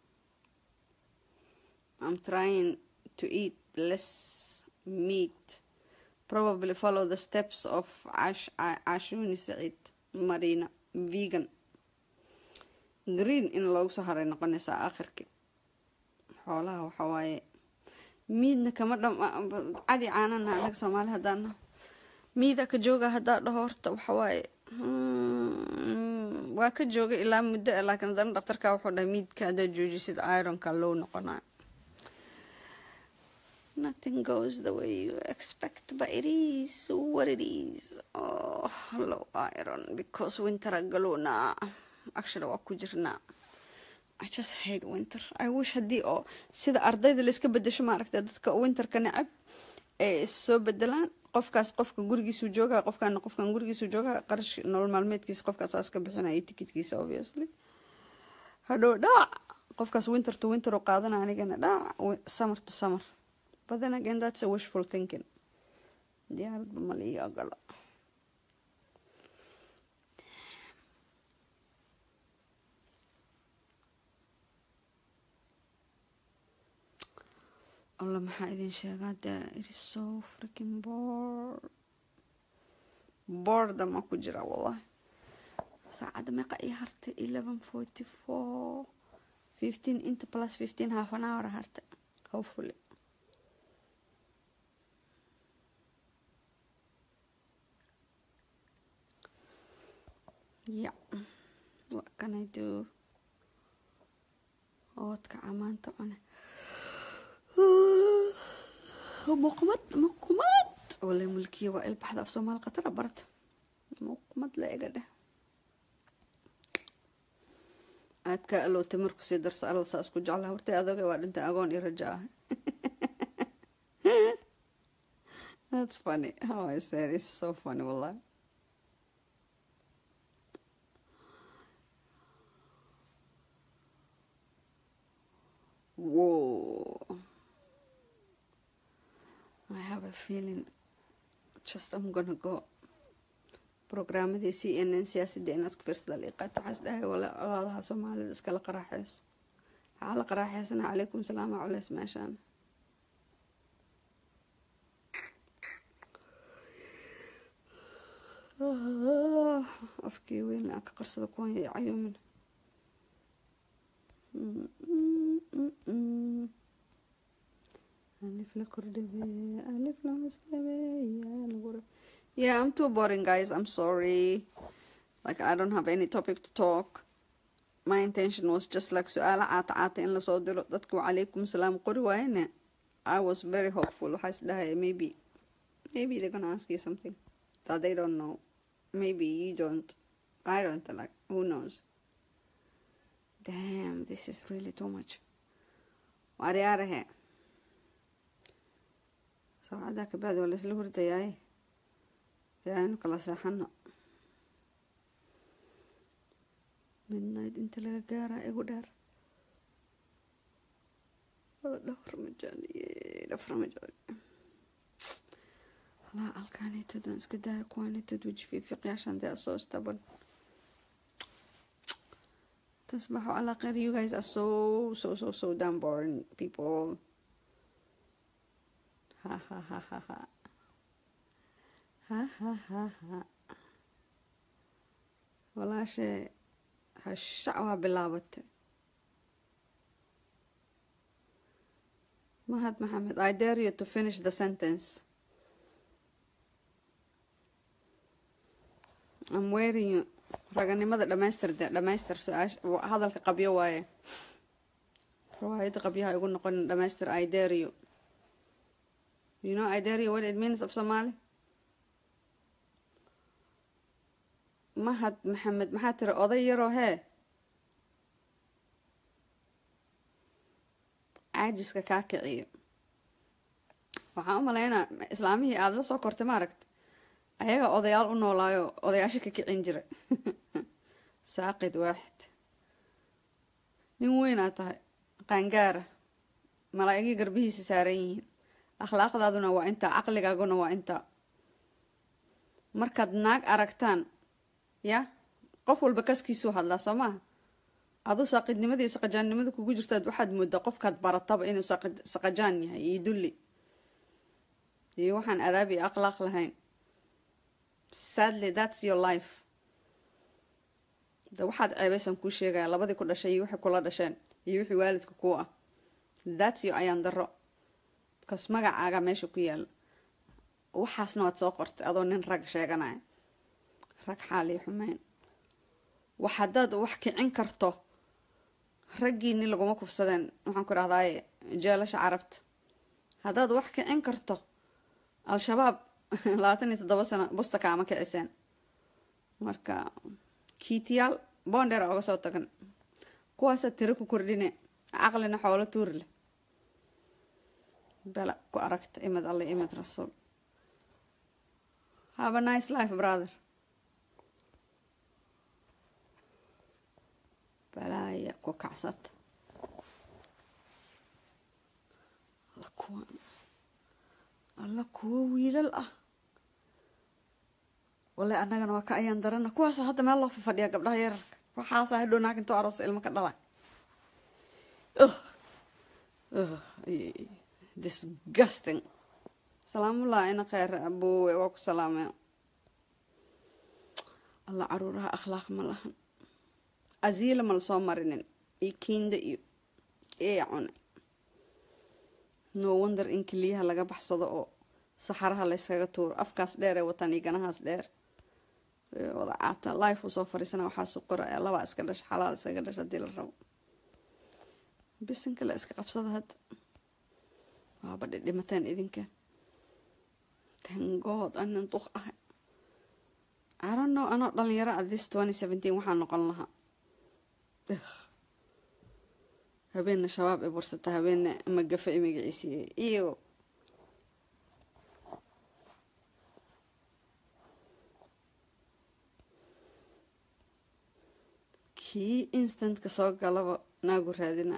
i'm trying to eat less meat probably follow the steps of Ash, ashuni saciid marina vegan green in loogu soo haray noqonaysaa akhirki xoolaha waxa waaye miidna kama dham cadi caanana anaga soomaali haddaana miida ka jooga haddaa dhaho horta waxa waaye waa ka jooga ilaa muddo ah laakiin haddana dhaktarka wuxuu dhahay miidka haddaa joojisid ironka low noqonayo nothing goes the way you expect but it is what it is oh low iron because winter galowna actually waa ku jirnaa I just hate winter I wish haddii oo sida ardayda layska bedesho maaragta dadka winterka necab ee is soo bedelaan qofkaas qofka gurigiisu joogaa qofkaana qofkan gurigiisu joogaa qarash nolol maalmeedkiisa qofkaas aas ka bixinaya tikitkiisa obviously hadhow dhaac qofkaas winter to winter oo qaadana anigana dhaac summer to summer but then again that's a wishful thinking diyaaradba malii ogolo alla maxaa idin sheegaa de it is so freaking bored boredom ku jira wallahi saacadda meeqa ii hartay eleven forty four fifteen inta plus fifteen half an hour hartay hopefully yeah what can I do oodka camaanta cune muqmad muqmad wala mulkiya waa ilbaxda af soomaali khatara barata muqmad la ega dheh aad ka alowtay marku sii darsa alal saa isku jeclaha hortay adoga waa dhintay agoon iyo raja ah that's funny how I said it's so funny wallahi whoa I have a feeling just I'm gonna go programmadii c n n siyaasadda inaad ku fiirsada liiqaat waxaas dhahay walaalaha soomaalida iskala qaraaxeyso waxaa la qaraaxeysana calaykum salaam culeys meeshaan afkii weyn aan ka qarsada kuwan iyo cayuumin alif la kordhabe alif la hoosdhabe yaa lagu ra- yeah i'm too boring guys i'm sorry like i don't have any topic to talk my intention was just like su-aala caata caata in lasoo diro dadku wacalaykum salaam qori waayene i was very hopeful waxaa is dhahaya maybe maybe they're gonna ask you something that they don't know maybe you don't i don't like who knows damn this is really too much waaryaarahe saacadaha kabacdi waa laisla hurdayaaye dee aynu kala seexano midnight inta laga gaaraa igu dheer dhafar majaaniye dhafar majaani halaa alkaanitad waan iska daaya kuwaanitad weji fiifiiqyaashan dee soo istaban تصبحوا على خير you guys are so so so so damn boring people ha ha ha ha ha ha ha ha ha walaashe hashac waa bilaabatay mahad maxamed i dare you to finish the sentence i'm wearing you raganimada dhamaystir de dhamaystir su-aasha hadalka qabyo waaye riwaayadda qabyaha igu noqonin dhamaystir i dare you you know i dare you what it means of somali mahad maxamed maxaa tiri oday yaroo hee caajiska kaa kiciyo waxaan u malaynaa islaamihii aada la soo kortay maaragta ayaga odayaal u noolaayo odayaasha ka kicin jira saaqid waaxid nin weynaa tahay qaangaara malaa'igii garbihiisa saaran yihiin akhlaaqdaaduna waa intaa caqligaaguna waa intaa markaad naag aragtaan ya qof walba kaskiisuu hadlaa soo maaha aduu saaqidnimadii saqajaannimada kugu jirtaad waxaad moodaa qofkaad barataba inuu saqajaan yahay iyo dulli iyo waxaan adaab iyo akhlaaq lahayn sadly that's your life de waxaad ceebaysan kuu sheegaya labadii ku dhashay iyo wixii kula dhasheen iyo wixii waalidka kuu ah that's your ayaan daro bakaas magacaaga meesha ku yaala waxaasna waad soo qortay adoo nin rag sheeganaya rag xaaliyo xumeyn wax haddaad wax kicin karto raggiini laguma kufsadeen waxaan ku dhahdaye jeelasha carabta haddaad wax kicin karto al-shabaab labaatan iyo toddoba sano busta kaama kiciseen marka kiitiyaal boondheer oga soo tagan kuwaasaa tiro ku kordhine caqlina xoolo tuuri leh bala ku aragta imid alle imid rasuul have a nice life brother balaaya ku kacsata alla kuwan alla kuwo wiilal ah wallay annagana waa ka ayaan darana kuwaasa hadda meel loo fafadhiya gabdhaha yararka waxaasa hadhow naag intoo aroos ilmo ka dhalay disgusting salaamullah ina kheyr aboowe waa ku salaamee alla caruuraha akhlaaq ma lahan asiila ma lasoo marinin iyo kiinda iyo ee cune no wonder in keliyaha laga baxsado oo saxaraha layskaga tuuro afkaas dheer ee wataan iyo ganahaas dheer wada caata life uu soo fariisana waxaasu qora ee labaa iska dhasha xalaal iskaga dhasha hadii la rabo bisinka la iska qabsada hadda waaba dhidhimateen idinka tangood anin duq ah arono anoo dhalinyaro a this twenty seventeen waxaa noqon lahaa habeenna shabaab ay bursata habeenna magafe ay magaciisiiyey iyo kii instantka soo galaba naagu raadina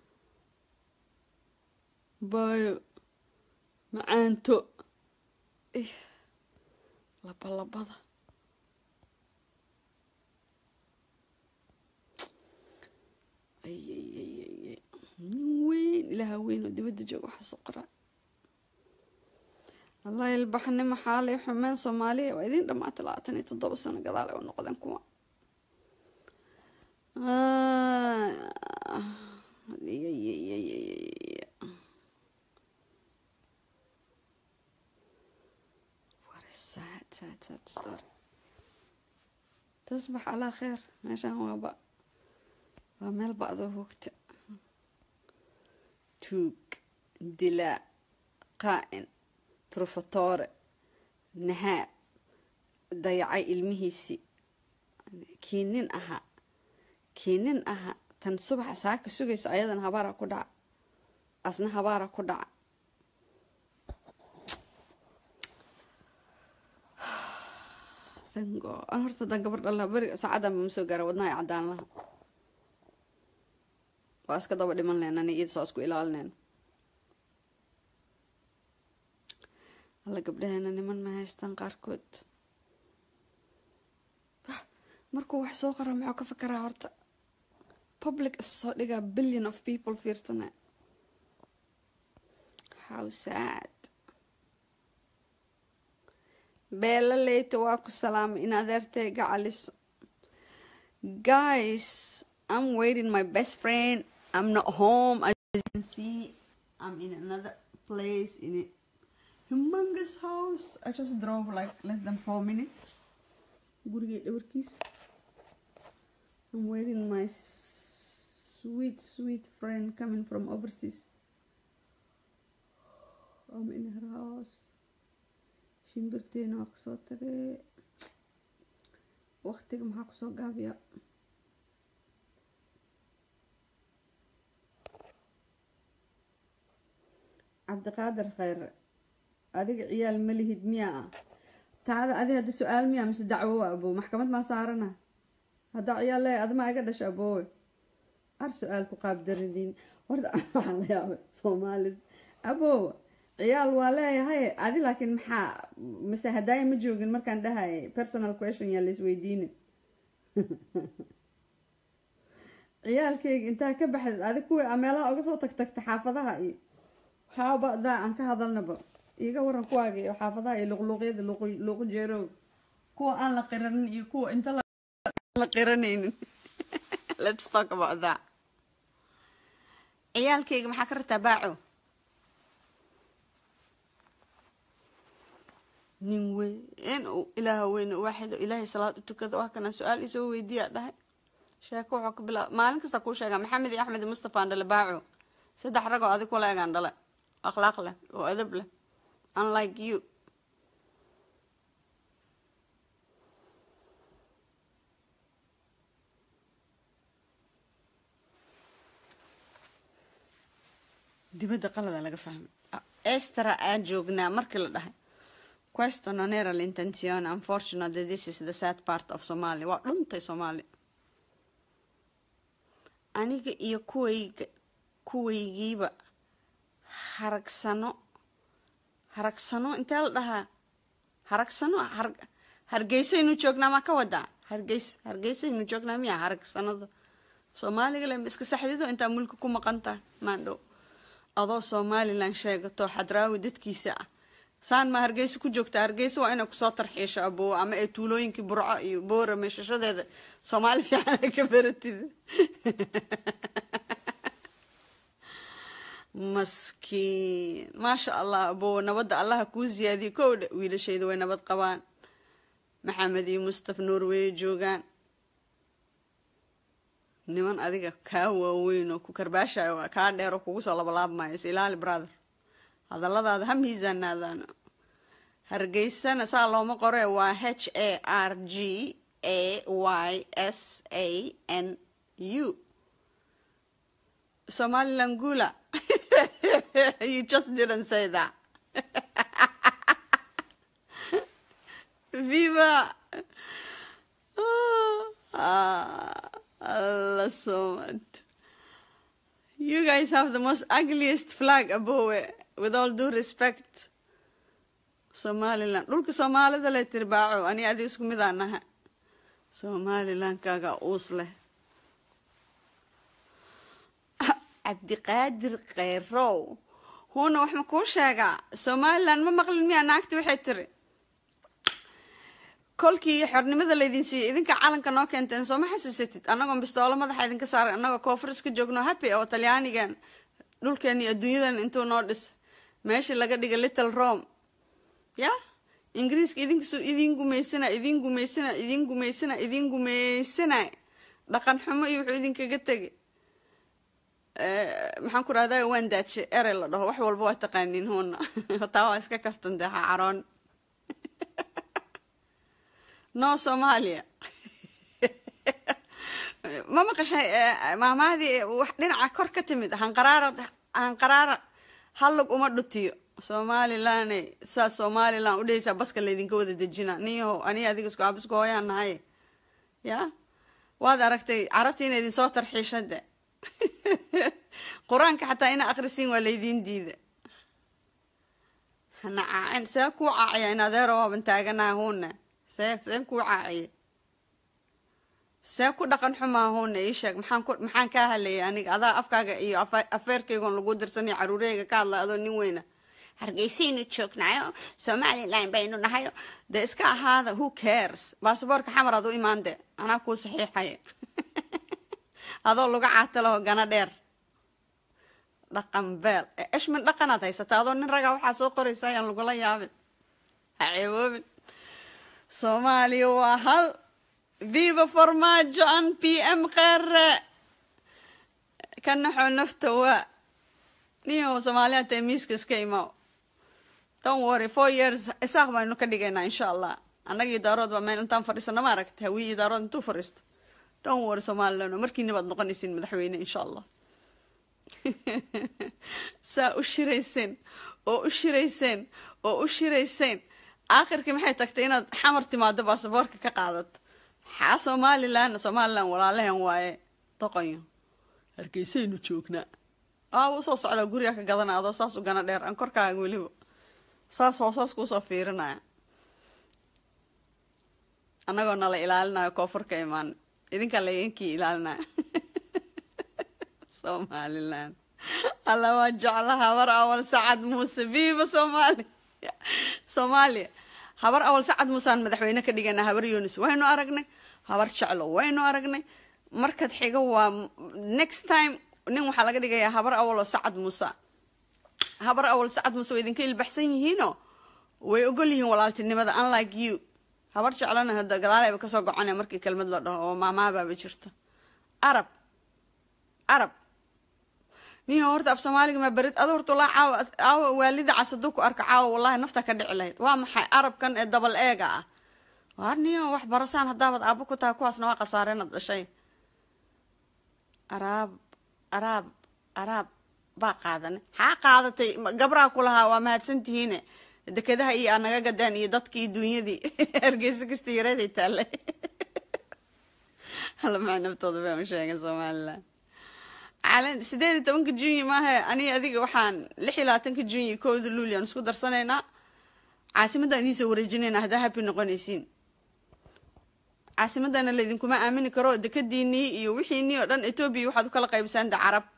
baayo macaanto labalabada ayyyy nin weyn ilaaha weyn oo dibadda jooga waxaa soo qoraa allah ilbaxnimo xaalay xumeen soomaaliya waa idiin dhamaatay labaatan iyo toddoba sano gadaal ay u noqdeen kuwa تصبح على خير meeshaan waa ba waa meel ba'doo hoogta tuug dilaa qaa'in trufatoore nahaab dayacay ilmihiisii kii nin ahaa kii nin ahaa tan subaxa saaka sugaysa ayadan habaara ku dhaca asna habaara ku dhaca thank God. an horta haddaan gabar dhalaa beri saacadan ma soo gaara wadnaha ay caddaan laha waa iska daba dhiman lehna ani iyada saa isku ilaalinayna alla gabdhaheena niman ma haystaan qaarkood markuu wax soo qora muxuu ka fakaraa horta public is soo dhigaa billion of people fiirsana how sad beela leyta waa ku salaamay in adeertay gacaliso guys i'm waiting my best friend i'm not home as you can see i'm in another place in a humongous house i just drove like less than four minutes gurigay dhabarkiis i'm waiting my sweet sweet friend coming from overseas i'm in her house shimbirteena waa kusoo tagay waqtiga maxaa kusoo gaabiya cabdiqaadir khayre adiga ciyaal ma lihid miyaa ah taada adi hadda su-aal miyaa mise dacwo waa abow maxkamad maa saarana haddaa ciyaal leeya admaa iga dhasha aboowe ar su-aal ku qaabdaradiin horta waxaa la yaabay soomaalida aboowa ciyaal waa leeyahay adi laakiin maxaa mise hadaayo ma joogin markaan dhahay personal question yaa laisweydiinin ciyaalkayga intaa ka baxdeed adi kuwii a meelaha uga soo tagtagta xaafadaha iyo waxaaba daa aan ka hadalnaba iiga waran kuwaaga iyo xaafadaha iyo luqluuqyada luuqu jeerooga kuwa aan la qiranin iyo kuwa inta la qiranaynin let's talk about that ciyaalkayga maxaa ka rataa baaco nin weyn ilaaha weyn waaxid ilaahay salaad u tukada waa kana su-aal isoo weydiiyaa dhahay sheeko wuxuu ka bilaab maalin kasta kuu sheegaa maxamed iyo axmed iyo mustafa aan dhale baaco saddex ragoo adig kula egaan dhale akhlaaq leh oo adab leh unlike you dibadda qalada laga fahmay estera aan joognaa markii la dhahay questo non era l'intenzione unfortunately this is the sad part of somalia waa dhuntay soomaali aniga iyo kuwayga kuwaygiiba haragsano haragsano intee la dhahaa haragsano hargeysaynu joognaa maa ka wadaa hargeys hargeysaynu joognaa miya haragsanada soomaaliga le ma iska saxdido intaa mulka ku maqan tahay maandhow adoo somalilan sheegato xadraawi dadkiisa ah saan ma hargeysa ku joogta hargeysa waa inay kusoo tarxiisho aboo ama ee tuulooyinkii burco iyo boora meeshashadeeda soomaali fiican ka baratida maskiin maasha allah aboo nabadda allaha kuu siyaadiyo kow dhe wiilashayda way nabad qabaan maxamed iyo mustaf norway joogaan niman adiga kaa waaweyn oo ku karbaashayo kaa dheer oo kugu soo labalaabmayo is ilaali brother hadalladaada ha miisaanaadaan hargeysana saa looma qore waa h a r g a y s a n u somaliland gula you just didn't say that viva allah somad you guys have the most ugliest flag abowe with all due respect somaliland dhulka soomaalida leh tirbaaco ani adi isku mid aan naha somalilandkaaga uus leh cabdiqaadir kheyrow huuna wax ma kuu sheegaa somaliland ma maqlin miyaa naagti waxay tiri kolkii xornimada laydin siiyey idinka calanka noo keenteen soo ma xasuusatid annagoon bistoolo madaxa idinka saaray annagoo koonfur iska joogno happy oo talyaanigan dhulkeeni adduunyadan intuu noo dhis meeshii laga dhigay little rome ya ingiriiska idinkasu idin gumaysana idin gumaysana idin gumaysana idin gumaysana dhaqan xumo iyo wuxuu idinkaga tegay maxaan ku rahdaa waan daadshe erey la dhaho wax walba waa taqaaniin huuna taa waa iska kaftan dee ha caroon no soomaaliya ma maqashay maamahdii wax dhinaca kor ka timid hanqaraara hanqaraara hallug uma dhutiyo somalilan saa somalilan udhehaysaa baska laydinka wada dejina niyaho ani adiga isku abisku hooyaan nahay ya waad aragtay carabta ina idin soo tarxiishade qur-aanka xataa ina akrisiin waa laydin diida hana caacin see kuu caaciya in adeero waaban taaganaha huuna see see kuu caaciya see ku dhaqan xumaa huuna ii sheeg maxaan ku maxaan kaa hadlayay aniga adaa afkaaga iyo afeerkaygoon lagu dirsanay caruureyga ka hadla adoo nin weyna hargeysaynu joognaayo somalilan baynu nahayo dee iska ahaada who cares basaboorka xamar ad u imaande anaa kuu saxiixaya adoo laga caatalaho gana dheer dhaqan beel eshmin dhaqanaad haysata adoo nin ragaa waxaa soo qoraysa ayaan lagula yaabin ha ceeboobin soomaaliya waa hal viva formaajo an p m qere ka naxoo nafta waa niyo soomaaliya tae miiska iska imaaw don worry four years isaaq baynu ka dhigaynaa insha allah annagii daarood baa meel intaan fadhiisano ma aragta hawii daarood intuu fadhiisto don worry somalilan markiina baad noqonaysiin madaxweyne insha allah saa u shirayseen oo u shirayseen oo u shirayseen aakhirkii maxay tagtay inaad xamar timaado baasaboorka ka qaadato maxaa somalilan somalilan walaalahan waaye doqonyo hargeysaynu joognaa aa usoo socdaa guriga ka gadana adoo saas u gana dheer aan korkaaga weliba saas hoosaas kuusoo fiirinaya annagoo nala ilaalinayo koonfurka imaan idinkaa laydinkii ilaalinayo somalilan alla waa jecla habar awal sacad muuse viva soomaaliya soomaaliya habar awal sacad muusaan madaxweyne ka dhigana habar yunis waynu aragnay habar jeclo waynu aragnay markad xigo waa next time nin waxaa laga dhigayaa habar awal oo sacad muuse habar awal sacad muuse way idinka ilbaxsan yihiinoo way ogol yihiin walaaltinimada unlike you habar jeclona hada gadaaleyba kasoo goconaya markii kelmad la dhaho oo maamaabaaba jirta arab arab niyo horta af soomaaliga maa berid ado horta walaa caawa caawa waalida cas haduu ku arka caawa wallahi nafta ka dhici lahayd waa maxay arabkan ee dabal eega ah waar niyo wax barasaan haddaabad aabo ku tahay kuwaasna waa khasaareenad dhashay araab araab araab baa qaadanay xaa qaadatay gabraa ku lahaa waa mahadsantihiine dekedaha iyo aa naga gadaan iyo dadkii duunyadii hargeysa kasta yareeday taale hala maxay naftooda baa u sheegay somalilan calan sideed iyo tobanka junyi maahe aniga adiga waxaan lix iyo labaatanka junyi kowda luulian isku darsanaynaa caasimadaan idiin soo wareejinaynaa haddaa happy noqonaysiin caasimadana laydinkuma aamini karo dekadiinii iyo wixiinii oo dhan etoobiya waxaad u kala qaybsaan de carab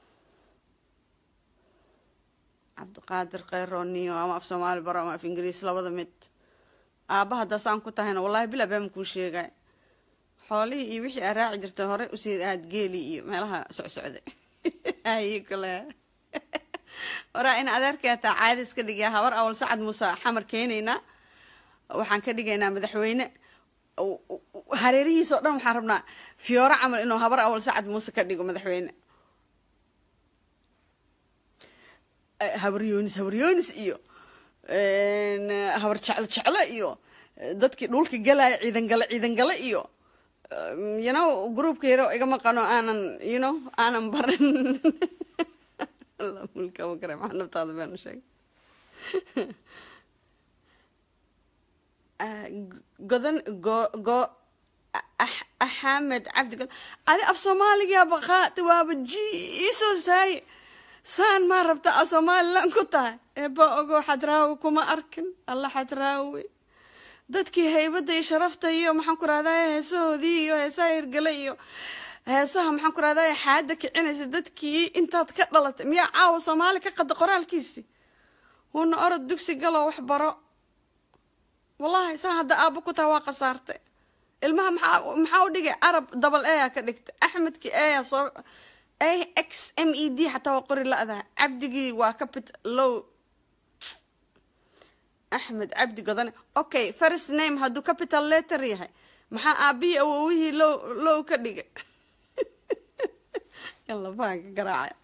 cabdiqaadir kheyrooniyo ama af soomaali baro ama af ingiriis labada mid aaba haddaasaan ku tahayna wallahi bilaa baama kuu sheegay xoolihii iyo wixii aa raaci jirta hore usii aad geeli iyo meelaha socsocday hayi kule waraa in adeerkay hataa caada iska dhigaya habar awal sacad muuse xamar keenaynaa waxaan ka dhigaynaa madaxweyne hareerihiisa o dhan waxaan rabnaa fiyooro camal inuu habar awal sacad muuse ka dhigo madaxweyne habar yoonis habar yoonis iyo habar jeclo jeclo iyo dadkii dhulka galaya ciidan gale ciidan gale iyo you know groupka yaro iga maqano aanan you know aanan barin mulkaba kare maxaa naftaada baanu sheegay godan go go axamed cabdi god adi af soomaaligaa baqaati waaba jiisoo saaye saan maa rabta a somalilan ku tahay eeba ogo xadraawi kuma arkin alla xadraawi dadkii haybadda iyo sharafta iyo maxaan ku rahday heesahoodii iyo heesaha hirgale iyo heesaha maxaan ku rahday xaada kicinaysa dadkii intaad ka dhalatay miyaa caawa soomaali ka qada qoraalkiisi wuuna orod dugsi galoo wax baro wallahi saan hadda aabo ku tahay waa khasaartay ilmaha maxaa maxaa u dhigay arab dabal eya ka dhigtay axmedkii eya soo a x m e d xataa waa qori la-daa cabdigii waa capit low axmed cabdi godane okay first name hadduu capital letter yahay maxaa aabihii awowihii low low ka dhigay yalla baanka garaacay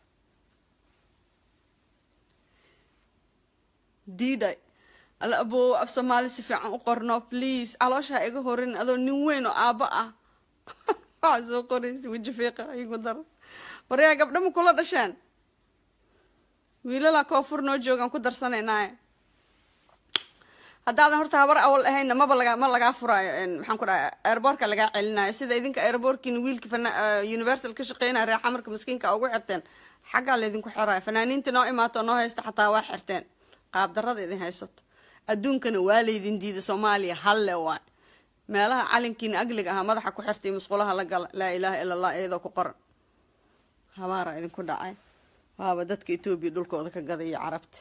diiday alla aboow af soomaali si fiican u qorno please calooshaa iga horin adoo nin weyn oo aabbo ah waxaa soo qoraysa weji fiiqa igu daro waryaa gabdha ma kula dhasheen wiilalaa koonfur noo joogaan ku darsanaynaye haddaadan horta habar awal ahaynna maba laga ma lagaa furaayo maxaan ku dhahay airboortka lagaa celinayo sida idinka airboortkiina wiilka fana universal ka shaqeynaya reer xamarka maskiinka ugu xirteen xaggaa laydinku xiraayo fanaaniinta noo imaato noo haysta xataa waa xirteen qaab darada idin haysato adduunkana waa laydin diida soomaaliya halle waay meelaha calinkiina agliga ahaa madaxa ku xirtay musqulaha la gala laa ilaaha ila allah iyadoo ku qoran habaara idinku dhacay waaba dadka etoobiya dhulkooda ka gadaya carabta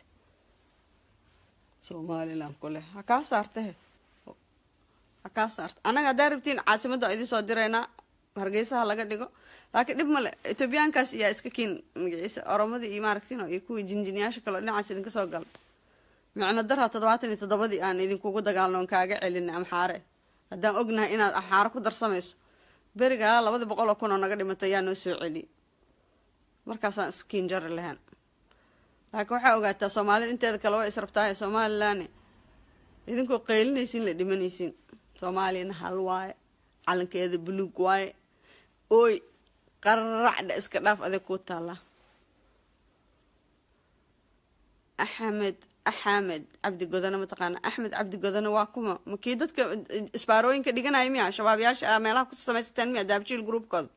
somalilan kuleh ha kaa saartahe ha kaa saarta annaga haddaa rabtiin caasimadda idin soo diraynaa hargeysaha laga dhigo laakiin dhib male etoobiyaankaas iyaa iska kiin magaciisa oromadii iyo maaragtin iyo kuwii jinjiniyaasha kaleo dhinacaas idinka soo gala micno daraa toddobaatan iyo toddobadii aan idinkugu dagaalno on kaaga celina amxaare haddaan ognahay inaad amxaare ku darsamayso berigaa labada boqol oo kun oo naga dhimatay yaa noo soo celiy markaasaan iskiin jari lahayn laakiin waxaa ogaataa soomaalida inteeda kale waa israbtaaye somalilan idinkoo qaylinaysiin la dhimanaysiin soomaaliyana hal waaye calankeeda buluug waaye ooy qaracdha iska dhaaf adeeg kuu taallaa axmed axamed cabdi godane mataqaana axmed cabdi godane waa kuma ma kii dadka isbaarooyinka dhiganaya miya shabaabyaasha a meelaha ku samaysateen miya daabjiil groupkooda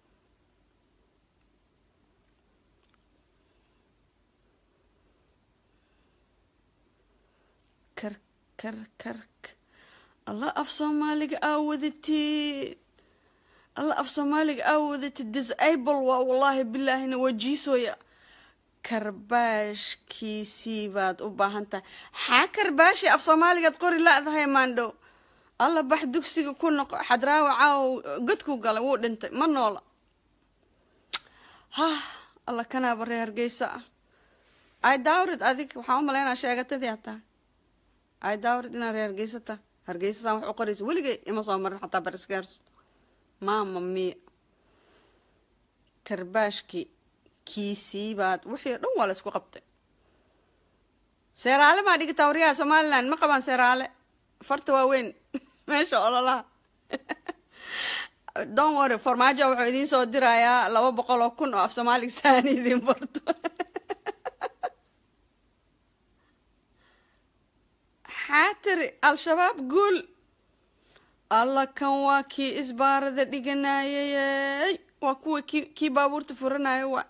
kar kar kark alla af soomaaliga aa wadatid alla af soomaaliga aa wadatid disable waa wallaahi bilaahina waa jiisooya karbaashkiisii baad u baahan tahay xaa karbaashi af soomaaligaad qori la-dahay maandhow alla bax dugsiga ku noqo xadraawa caawo godkuu galay wuu dhintay ma noola hah alla kanaaba ree hargeysa ah ay daawrid adig waxaan u malaynaa sheegatadii a tahay ay daawrid inaa ree hargeysa tahay hargeysasaan wax u qoraysa weligay ima soo marin xataa barisgaars maama miya karbaashkii kiisii baad wixii o dhan waa la isku qabtay seeraale maa dhigata waryaha somalilan ma qabaan seeraale farta waaweyn meesha ololaha don worry farmaajo wuxuu idiin soo dirayaa laba boqol oo kun oo af soomaaliga saani idiin barto xaatiri al-shabaab guul alla kan waa kii isbaarada dhiganayay waa kuwa ki kii baabuurta furanaya waa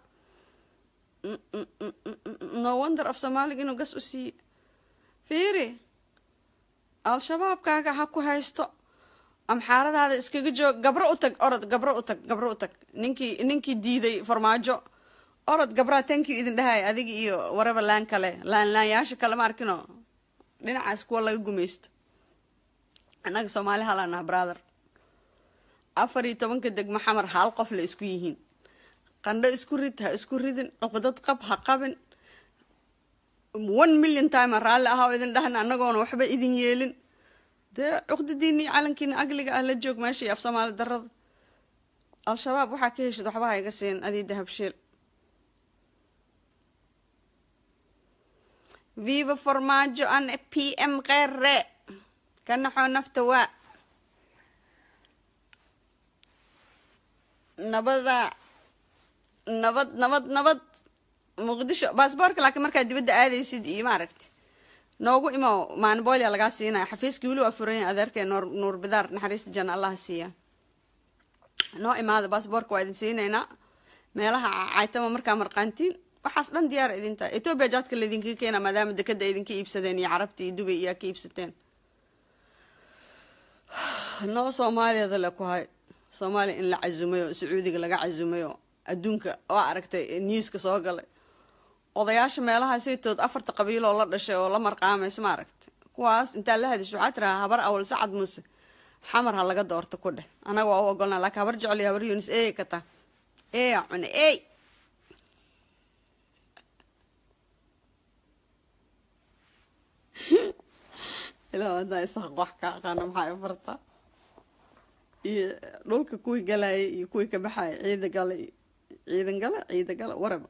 no wonder af soomaaliga inuu gas u siiye fiiri al-shabaabkaaga ha ku haysto amxaaradaada iskaga joog gabro u tag orod gabro u tag gabro u tag ninkii ninkii diiday farmaajo orod gabraa tankiu idin dhahay adiga iyo waraba laan kale laan laanyaasha kale ma arkino dhinacaas kuwa laga gumaysto annaga soomaali halaanaha brother afar iyo tobanka degmo xamar hal qof la isku yihiin qandho isku rid ha isku ridin cuqdad qab ha qabin one million time raalli ahaa oo idin dhahna annagoona waxba idin yeelin dee cuqdadiini calankiina agliga ah la joog meesha iyo af soomaali darada al-shabaab waxaa ka heshid waxba ha iga siin adii dahabshiil viva formaajo an p m qeere ka naxoo nafta waa nabada nabad nabad nabad muqdisho baasboorka laakiin markaad dibadda aadaysid iyo maaragti noogu imo maanibolia lagaa siinaya xafiiskii weli waa furanya adeerkee nuur nuur bidaar naxariista janna allaha siiya noo imaada baasboorka waa idin siinaynaa meelaha caytama markaa marqaantiin waxaas dhan diyaara idin tahay etoobiya jaadka laydinkaga keena maadaama dekada idinka iibsadeen iyo carabta iyo dubay iyaa ka iibsateen noo soomaaliyada le ku hay soomaaliya in la casumayo sacuudiga laga casumayo adduunka waa aragtay newska soo galay odayaasha meelaha saytood afarta qabiiloo la dhashay oo la marqaamayso ma aragtay kuwaas intaa la hadisho waxaa tirahaa habar awal sacad muuse xamar ha laga doorto ku dheh anaga waa u ogolnaa laakiin habar jeceliyo habar yunis eey ka taa eeya cune eey ilaa hadaa isaaq wax ka aqaana maxaa farta iyo dhulka kuwii galayay iyo kuwii ka baxaya ciida gala ciidan gala ciida gala waraba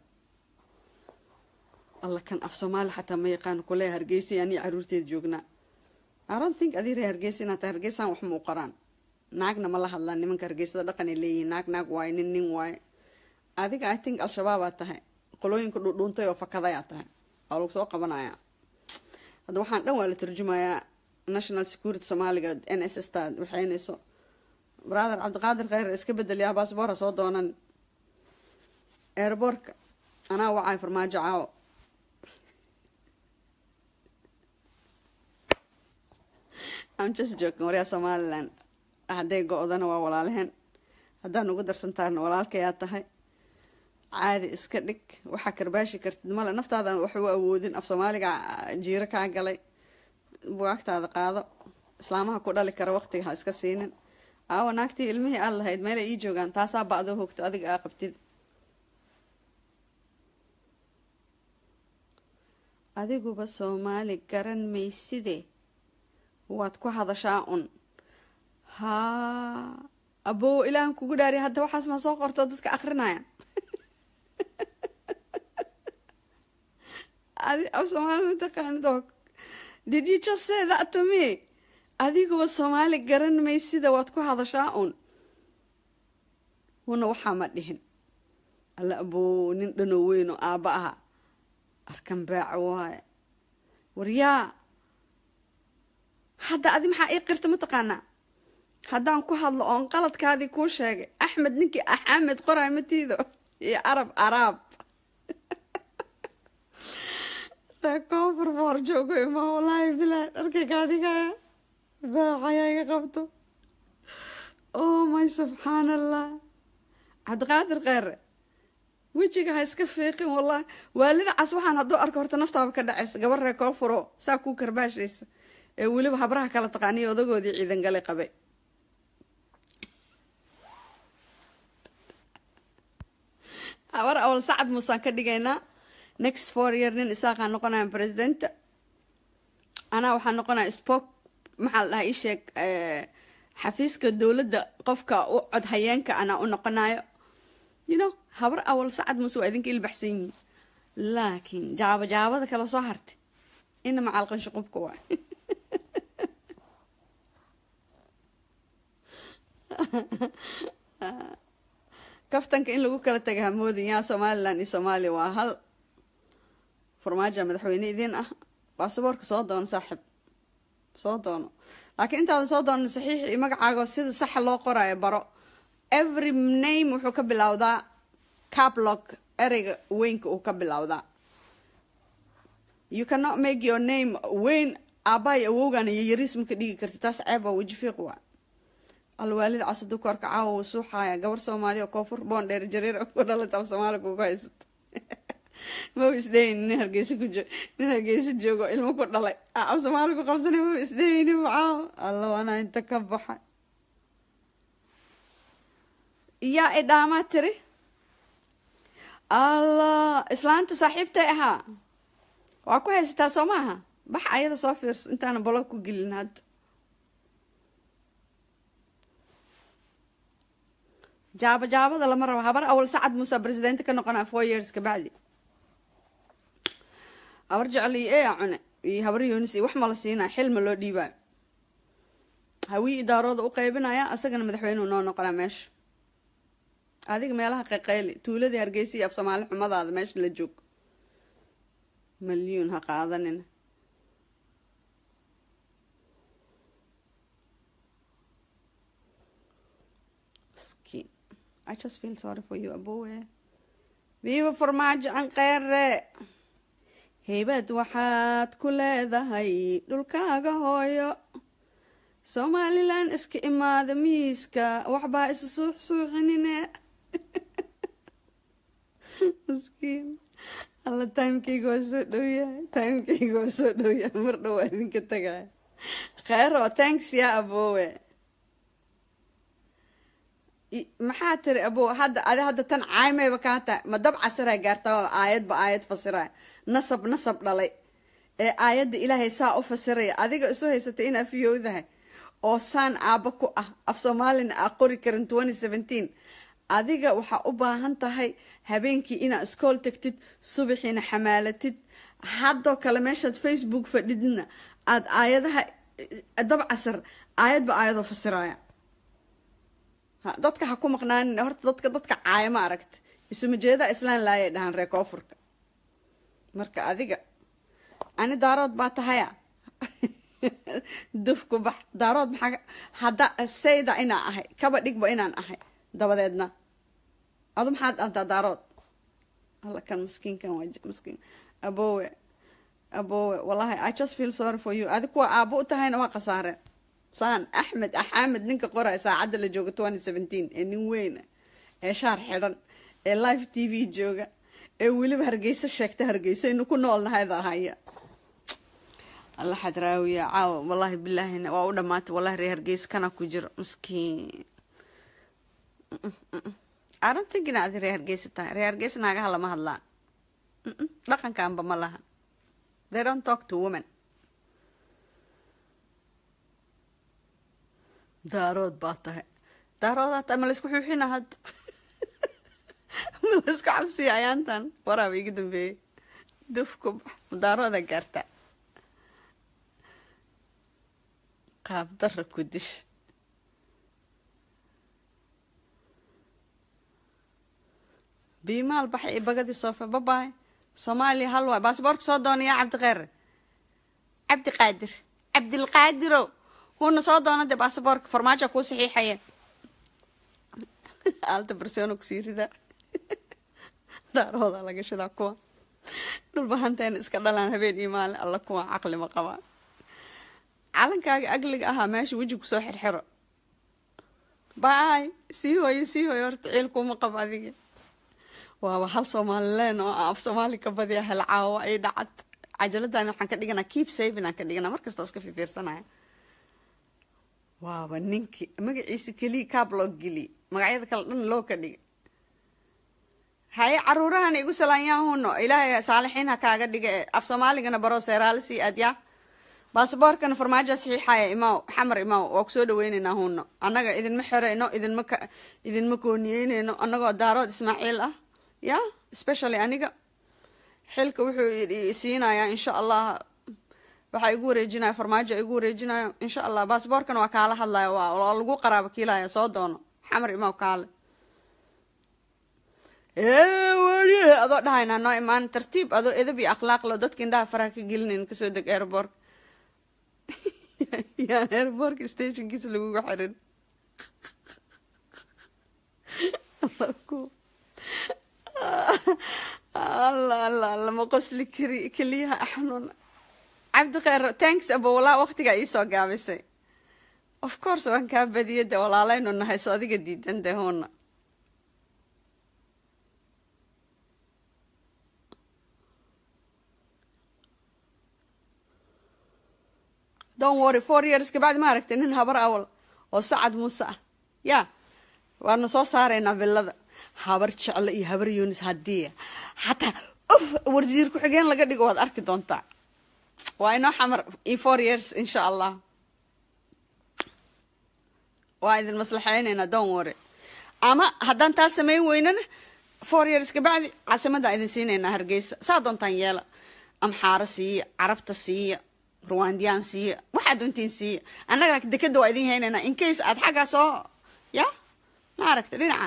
alla kan af soomaali xataa ma yaqaano kulee hargeysa anii caruurteeda joognaa aron think adii ree hargeysa inaad tahay hargeysaan wax ma u qoraan naagna ma la hadlaan nimanka hargeysada dhaqanay leeyihiin naag naag waaye nin nin waaye adiga i think al-shabaabaa tahay qolooyinka dhudhuuntay oo fakadayaa tahay waa lagu soo qabanaya hadda waxaan dhan waa la turjumayaa national security soomaaliga n s s ta waxaynayso brother cabdiqaadir kheyr iska bedeliyaa baasboora soo doonan airboortka anaa wacay farmaajo caawo I'm just joking waryaa somaliland hadday go-dana waa walaalaheen haddaan ugu darsantaana walaalkayaa tahay caadi iska dhig waxaa karbaashi kartid male naftaadan wax u awoodin af soomaaliga jiiro kaa galay bugaagtaada qaado islaamaha ku dhali kara waqtiga ha iska siinin aawa naagtii ilmihii aad lahayd meelay ii joogaan taasaa bacdoo hogto adiga aa qabtid adiguba soomaali garan mayside waad ku hadashaa un haa abow ilaahan kugu dhaariya hadda waxaas ma soo qorto dadka akrinayaan af soomaali mataqaanid oo did you just say that to me adiguba soomaali garan maysida waad ku hadashaa un una waxaa ma dhihin alla abow nin dhanoo weyn oo aabba aha arkan baaca waaye waryaa hadda adi maxaa ii qirta mataqaanaa haddaan ku hadlo oon qaladkaadii kuu sheegay axmed ninkii axamed qoraay matiido iyo arab araab koonfur boor joogo ima wallaahi bilaa dharkay kaa dhigaya baacayaa iga qabto oh my subxaan allah cabdiqaadir kheere wejiga ha iska fiiqin wallahi waalida cas waxaan hadduu arko horta naftaaba ka dhacaysa gabar ree koonfuro saa kuu karbaashaysa ee weliba habraha kala taqaaniyo odagoodii ciidan galay qabay habar awal sacad muusaan ka dhigaynaa next four year nin isaaqaa noqonaya presidenta anaa waxaa noqonaya spoke maxaa la dhahaa ii sheeg xafiiska dowladda qofka u cod hayeenka anaa u noqonayo you know habar awal sacad muuse waa idinka ilbaxsan yihiin laakiin jaaba jaabada kala soo hartay ina macalqan shuqubka waay kaftanka in lagu kala taga hamoodin yaa somalilan iyo soomaaliya waa hal farmaajo madaxweyne idiin ah baasaboorka soo doono saaxib soo doono laakiin intaadan soo doonan saxiix iyo magacaago sida saxa loo qoraayo baro every name wuxuu ka bilowdaa cablog ereyga weynka uu ka bilowdaa you cannot make your name weyn aabbaay awowgan iyo yariis maka dhigi karti taas ceeb waa weji fiiq waa alwaalid casadu korka caawa uu suuxaaya gabar soomaaliya oo koonfur boon dheer jareer ku dhalata af soomaaliya kugu haysato mau isdheyn nin hargeysa ku jo nin hargeysa joogo ilmo ku dhalay af soomaaliya ku qabsanay mau isdheyni caawa alla wanaa inta ka baxa yaa idhaamaa tiri allah islaanta saaxiibtay ahaa waa ku haysataa soo maaha bax ayada soo fiirso intaana bolog ku gelin hadda jaaba jaabada lama rabo habar awal sacad muuse presidenta ka noqonaa four years kabacdi habar jecel iyo ee cune iyo habar yoonis iyo wax ma la siinaa xilma loo dhiibaayo hawii idaarooda u qaybinaya asagana madaxweyneu noo noqonaa meesha adiga meelaha qayqayli tuuladii hargeysa iyo af soomaali xumadaada meesha la joog malyuun ha qaadanina miskiin i just feel sorry for you abowe viiva farmaajo an kheyre heybad waxaad ku leedahay dhulkaaga hooyo somalilan iska imaada miiska waxbaa isu suux suuxinine miskiin alla timekeyga waa soo dhow yahay timekeyga waa soo dhow yahay mar dhow waa idinka tagaya kheyro thanks yaa abowe maxaa tiri abo hadda adi hadda tan caaymeyba kaa tahay ma dab casiraa gaartaa aayadba aayad fasiraya nasab nasab dhalay ee aayadda ilaahay saa u fasiraya adiga isu haysatay inaa fiyowdahay oo saan aabba ku ah af soomaalina aa qori karin twenty seventeen adiga waxaa u baahan tahay habeenkii inaa iskool tagtid subaxiina xamaalatid haddoo kale meeshaad facebook fadhidna aada aayadaha dab casar aayadba aayadoo fasiraya dadka ha ku maqnaanin horta dadka dadka caaya ma aragta isuma jeedaa islaan laayay dhahaan reer koonfurka marka adiga ani daarood baa tahaya dufku bax daarood maxaa hadda sayda inaan ahay kaba dhigba inaan ahay dabadeedna adu maxaad antaa daarood alla kan maskiinkan waa maskiin aboowe aboowe wallahi i just feel sorry for you adi kuwa aabo u tahayna waa khasaareen saan axmed axamed ninka qoraya saacadda la jooga twenty seventeen ee nin weyna ee shaar xidhan ee live t v jooga ee weliba hargeysa sheegta hargeysaynu ku noolnahayda ahaya alla xadraawiya caawa wallahi bilaahina waa u dhamaatay wallahi ree hargeysa kana ku jiro maskiin aran thinkin adi ree hargeysa tahay ree hargeysa naagaha lama hadlaan dhaqankaanba ma laha they don't talk to women daarood baa tahay daaroodaa tahay ma laysku xuuxina hadda ma laysku cabsiya ayaantan waraaba iga dambeeyey dufku daarooda gaarta qaab dara ku dish biimaal baxay iyo bagadii soofe babaay soomaaliya hal waay baasboorka soo doonaya cabdiqeer cabdiqaadir cabdilqaadiro wuuna soo doona dee baasboorka farmaajo kuu saxiixaya alta barseeno kusii rida daarooda laga shidaa kuwa dhulbahanteena iska dhalaan habeen iyo maalin alla kuwa caqli ma qabaan calankaaga agliga ahaa meesha weji kusoo xirxiro baay sii hooyo sii hooyo horta ciilkuuma qabo adiga waaba hal soomaalileen oo af soomaali ka badiya hel caawo ay dhacad cajaladani waxaan ka dhiganaa keep saving aan ka dhiganaa markasta iska fifiirsanaya waaba ninkii magaciisa keliya kaab loo geliy magacyada kale dhan loo ka dhigay haye caruurahana igu salaanyaahuno ilaahay saalixiin ha kaaga dhiga ee af soomaaligana baro seeraalisi adyaa baasaboorkana farmaajo saxiixaya imaaw xamar imaaw waa kusoo dhaweyneynaa huno annaga idinma xereyno idinma ka idinma gooniyeyneyno annagoo daarood ismaaciil ah ya specially aniga xilka wuxuu siinayaa insha allah waxaa igu wareejinaya farmaajo igu wareejinayo insha allah baasaboorkana waa kaala hadlaya waa lagu qaraabo kiilaya soo doono xamar imaaw kaale weli adoo dhahaynaa noo imaan tartiib adoo edab iyo akhlaaq lo dadka indhaha faraha ka gelinayn kasoo deg airbork yaan airborka stationkiisa laguga xirin alla alla alla ma qosli kari keliyaha axnuun cabdikheyr tanks abo walaa waqtigaa iisoo gaabisay of course waan kaa badiyay de walaaleynu nahay so adiga diidan de huuna don worry four years kabacdi ma aragtay nin habar awal oo sacad muuse ah ya waanu soo saaraynaa villada habar jeclo iyo habar yunis haddii xataa uf wasiir ku-xigeen laga dhigo waad arki doontaa waa inoo xamar in four years insha allah waa idin maslaxeyneynaa don worry ama haddaan taa sameyn weynana four years kabacdi caasimadaan idin siineynaa hargeysa saa doontaan yeela amxaaro siiya carabta siiya ruwandiyaan siiya waxaad doontiin siiya annaga dekeda waa idin hayneynaa in case aad xaggaa soo ya ma aragta dhinaca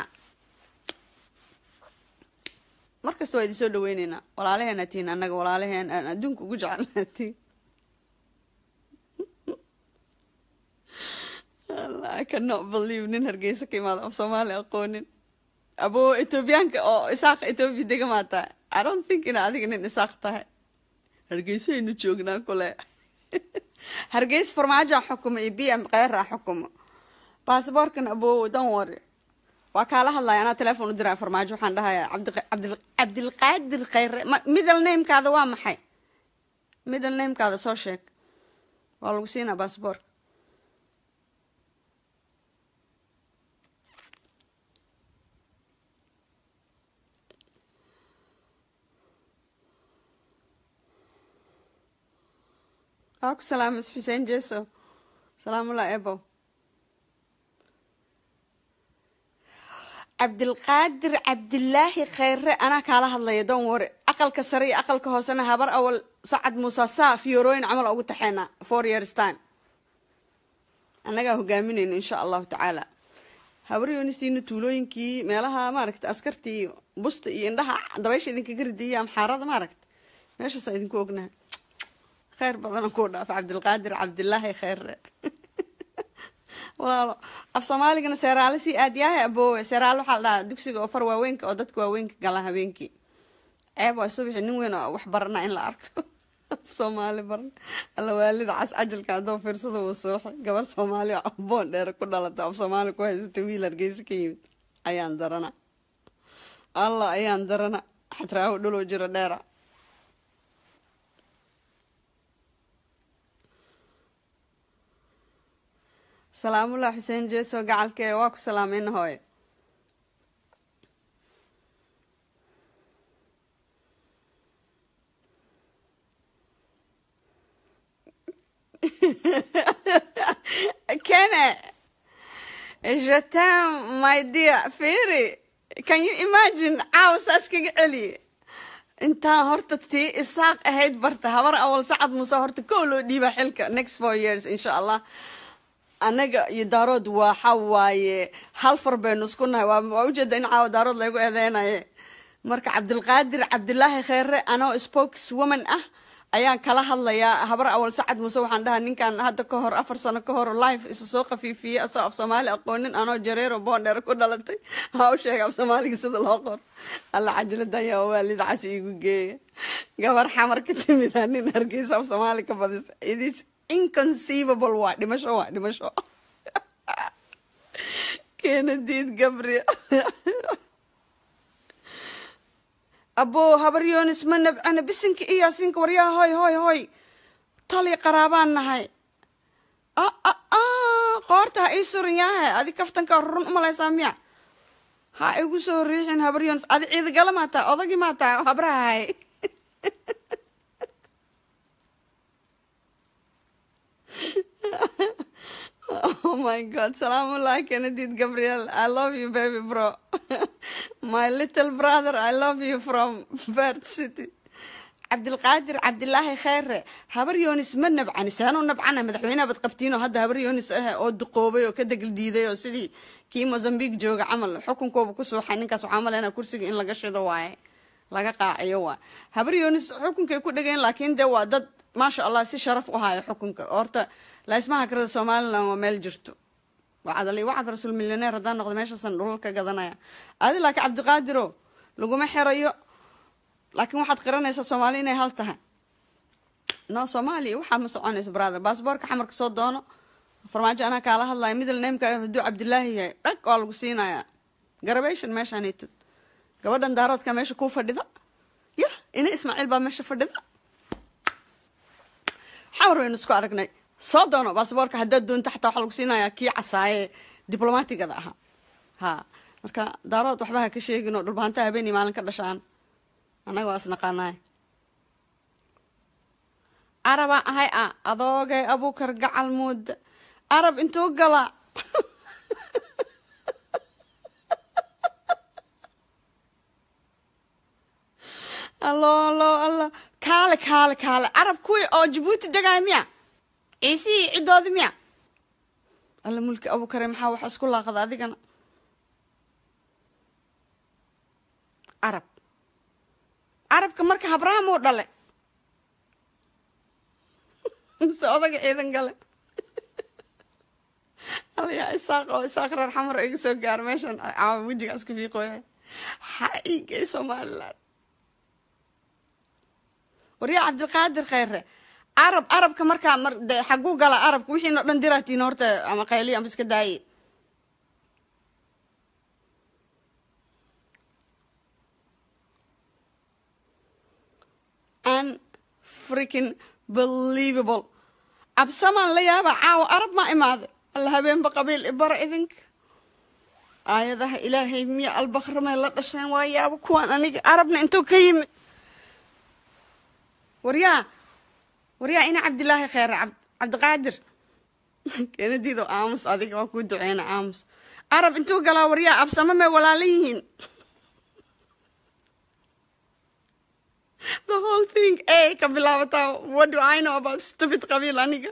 markasta waa idin soo dhaweyneynaa walaalaheena tihiin annaga walaalaheen aan adduunka ugu jecelnaa tihiin I cannot believe nin hargeysa ka imaada af soomaali aqoonin aboo etoobiyaanka oo isaaq etoobiya dega maa tahay i don't think ina adiga nin isaaq tahay hargeysaynu joognaa kule hargeys farmaajoa xukumo iyo b m kheyra xukumo basaboorkan aboo don worry waa kaala hadlaya anaa telefoon u diraa farmaajo waxaan dhahayaa cabdilqaadir kheyre middle namekaada waa maxay middle namekaada soo sheeg waa lagu siinaa basaboorka waa ku salaamas xuseen jeso salaamullah ebo cabdilqaadir cabdilaahi khayre anaa kaala hadlaya don wore aqalka sare iyo aqalka hoosena habar awal sacad muuse saa fiyorooyin camal ugu taxeena four years time annagaa hogaaminayna insha allahu tacaala habaryonistiina tuulooyinkii meelaha maaragta askartii busta iyo indhaha dabaysha idinkaga ridaya amxaarada maaragta meeshaasa idinku ognaha kheyr badana kuu dhaafa cabdilqaadir cabdilaahi kheyre walaalo af soomaaligana seeraale sii aad yahay aboowe seeraale waxaa la dhahaa dugsiga oo far waaweynka oo dadka waaweynka gala habeenkii ceeb waa subaxi nin weyn oo wax barana in la arko af soomaali barna alla waalida cas cajalka haddoo fiirsada uu sooxay gabar soomaali oo aboon dheer ku dhalata af soomaali ku haysata wiil hargeysa ka yimid ayaan darana allah ayaan darana xatraaho dhuloo jiro dheera salaamullah xuseen jeeso gacalkee waa ku salaameyna hooye kene je t'aime my dear firi can you imagine caawa saas kaga celiye intaan horta tii isaaq ahayd barta habar awal sacad muuse horta kow loo dhiiba xilka next four years insha allah annaga iyo daarood waxa waaye hal far baynu isku nahay waa ujeeda in caawa daarood laygu eedeynaye marka cabdilqaadir cabdilaahi kheyre anoo spokes woman ah ayaan kala hadlayaa habar awal sacad muuse waxaan dhahaa ninkan hadda ka hor afar sano ka hor life isa soo khafiifiyey asoo af soomaali aqoonin anoo jareero boondheer ku dhalatay ha u sheega af soomaaliga sida loo qor alla cajalada ayaa waalida cas iigu geeya gabar xamar ka timida nin hargeysa af soomaali ka badisa idis inconceivable waa dhimasho waa dhimasho kenadiid gabriel aboo habar yoonis ma nabcana bisinka iyo yaasinka waryaha hoy hoy hoy tali qaraabaan nahay qoorta ha ii suran yahay adi kaftanka run umalaysaa miya ha igu soo riixin habar yoonis adi ciidagala maataa odagii maataa habrahay oh my god salaamullah kenedid gabriel i love you baby bro my little brother i love you from bert city cabdilqaadir cabdilaahi kheyre habar yoonis ma nabcani saanuu nabcana madaxweyneha bad qabtiinoo hadda habar yoonis ah oo duqoobay oo ka degel diiday oo sidii kii mozambique jooga camal xukunkooba ku suuxay ninkaas waxaa maleyna kursiga in laga shido waaye laga qaaciyo waa habar yoonis xukunkay ku dhegeen laakiin dee waa dad maasha allah si sharaf u hayo xukunka horta laismaha karada somalilan waa meel jirto wacadali wacad rasuul milyaneer haddaan noqdo meeshaasan dhulal ka gadanaya adi laakiin cabdiqaadiro laguma xerayo laakiin waxaad qiranaysaa soomaali inay hal tahay no soomaaliya waxaa ma soconaysa brother baasboorka xamarka soo doono farmaajo anaa kaala hadlaya middle nameka hadduu cabdilaahi yahay dhag waa lagu siinayaa garabation meeshaanitod gabadhan daaroodka meesha kuu fadhida ya ina ismaaciil baa meesha fadhida xawar waynu isku aragnay soo doono baasboorka haddaad doonto xataa waxaa lagu siinayaa kii casaaye diblomatigada ahaa ha marka daarood waxba ha ka sheegin oo dhulbahantaa habeenii maalin ka dhashaan annaga waa isnaqaanaay arabaa ahay a adoogay abuukar gacal muuda arab intuu gala allo allo allo kaale kaale kaale arab kuwii oo jabuuti degaay miya ciisihii ciddoodi miya alla mulki abuukare maxaa waxa isku laaqada adigana arab carabka marka habraham uu dhale mise odaga ciidan gale alayaa isaaq oo isaaq reer xamar iga soo gaar meeshan caawa wejiga iska fiiqooya ha igay somaliland waryaa cabdilqaadir kheyre carab carabka markaa mar de xaguu gala carabka wixiino dhan diraatiin horta ama qayliya ama iska daaye an freaking believable absamaan la yaaba caawa arab maa imaade alla habeenba qabiil ibara idinka aayadaha ilaahay miya albakramay la dhasheen waa yaaba kuwaan aniga arabna intuu ka yimid waryaa waryaa ina cabdilaahi kheere cabdiqaadir keenadiido aamus adiga waa kuu duceyna aamus arab intuu galaa waryaa absamo may walaala yihiin the whole thing a ka bilaabataa what do i know about stupid qabiil aniga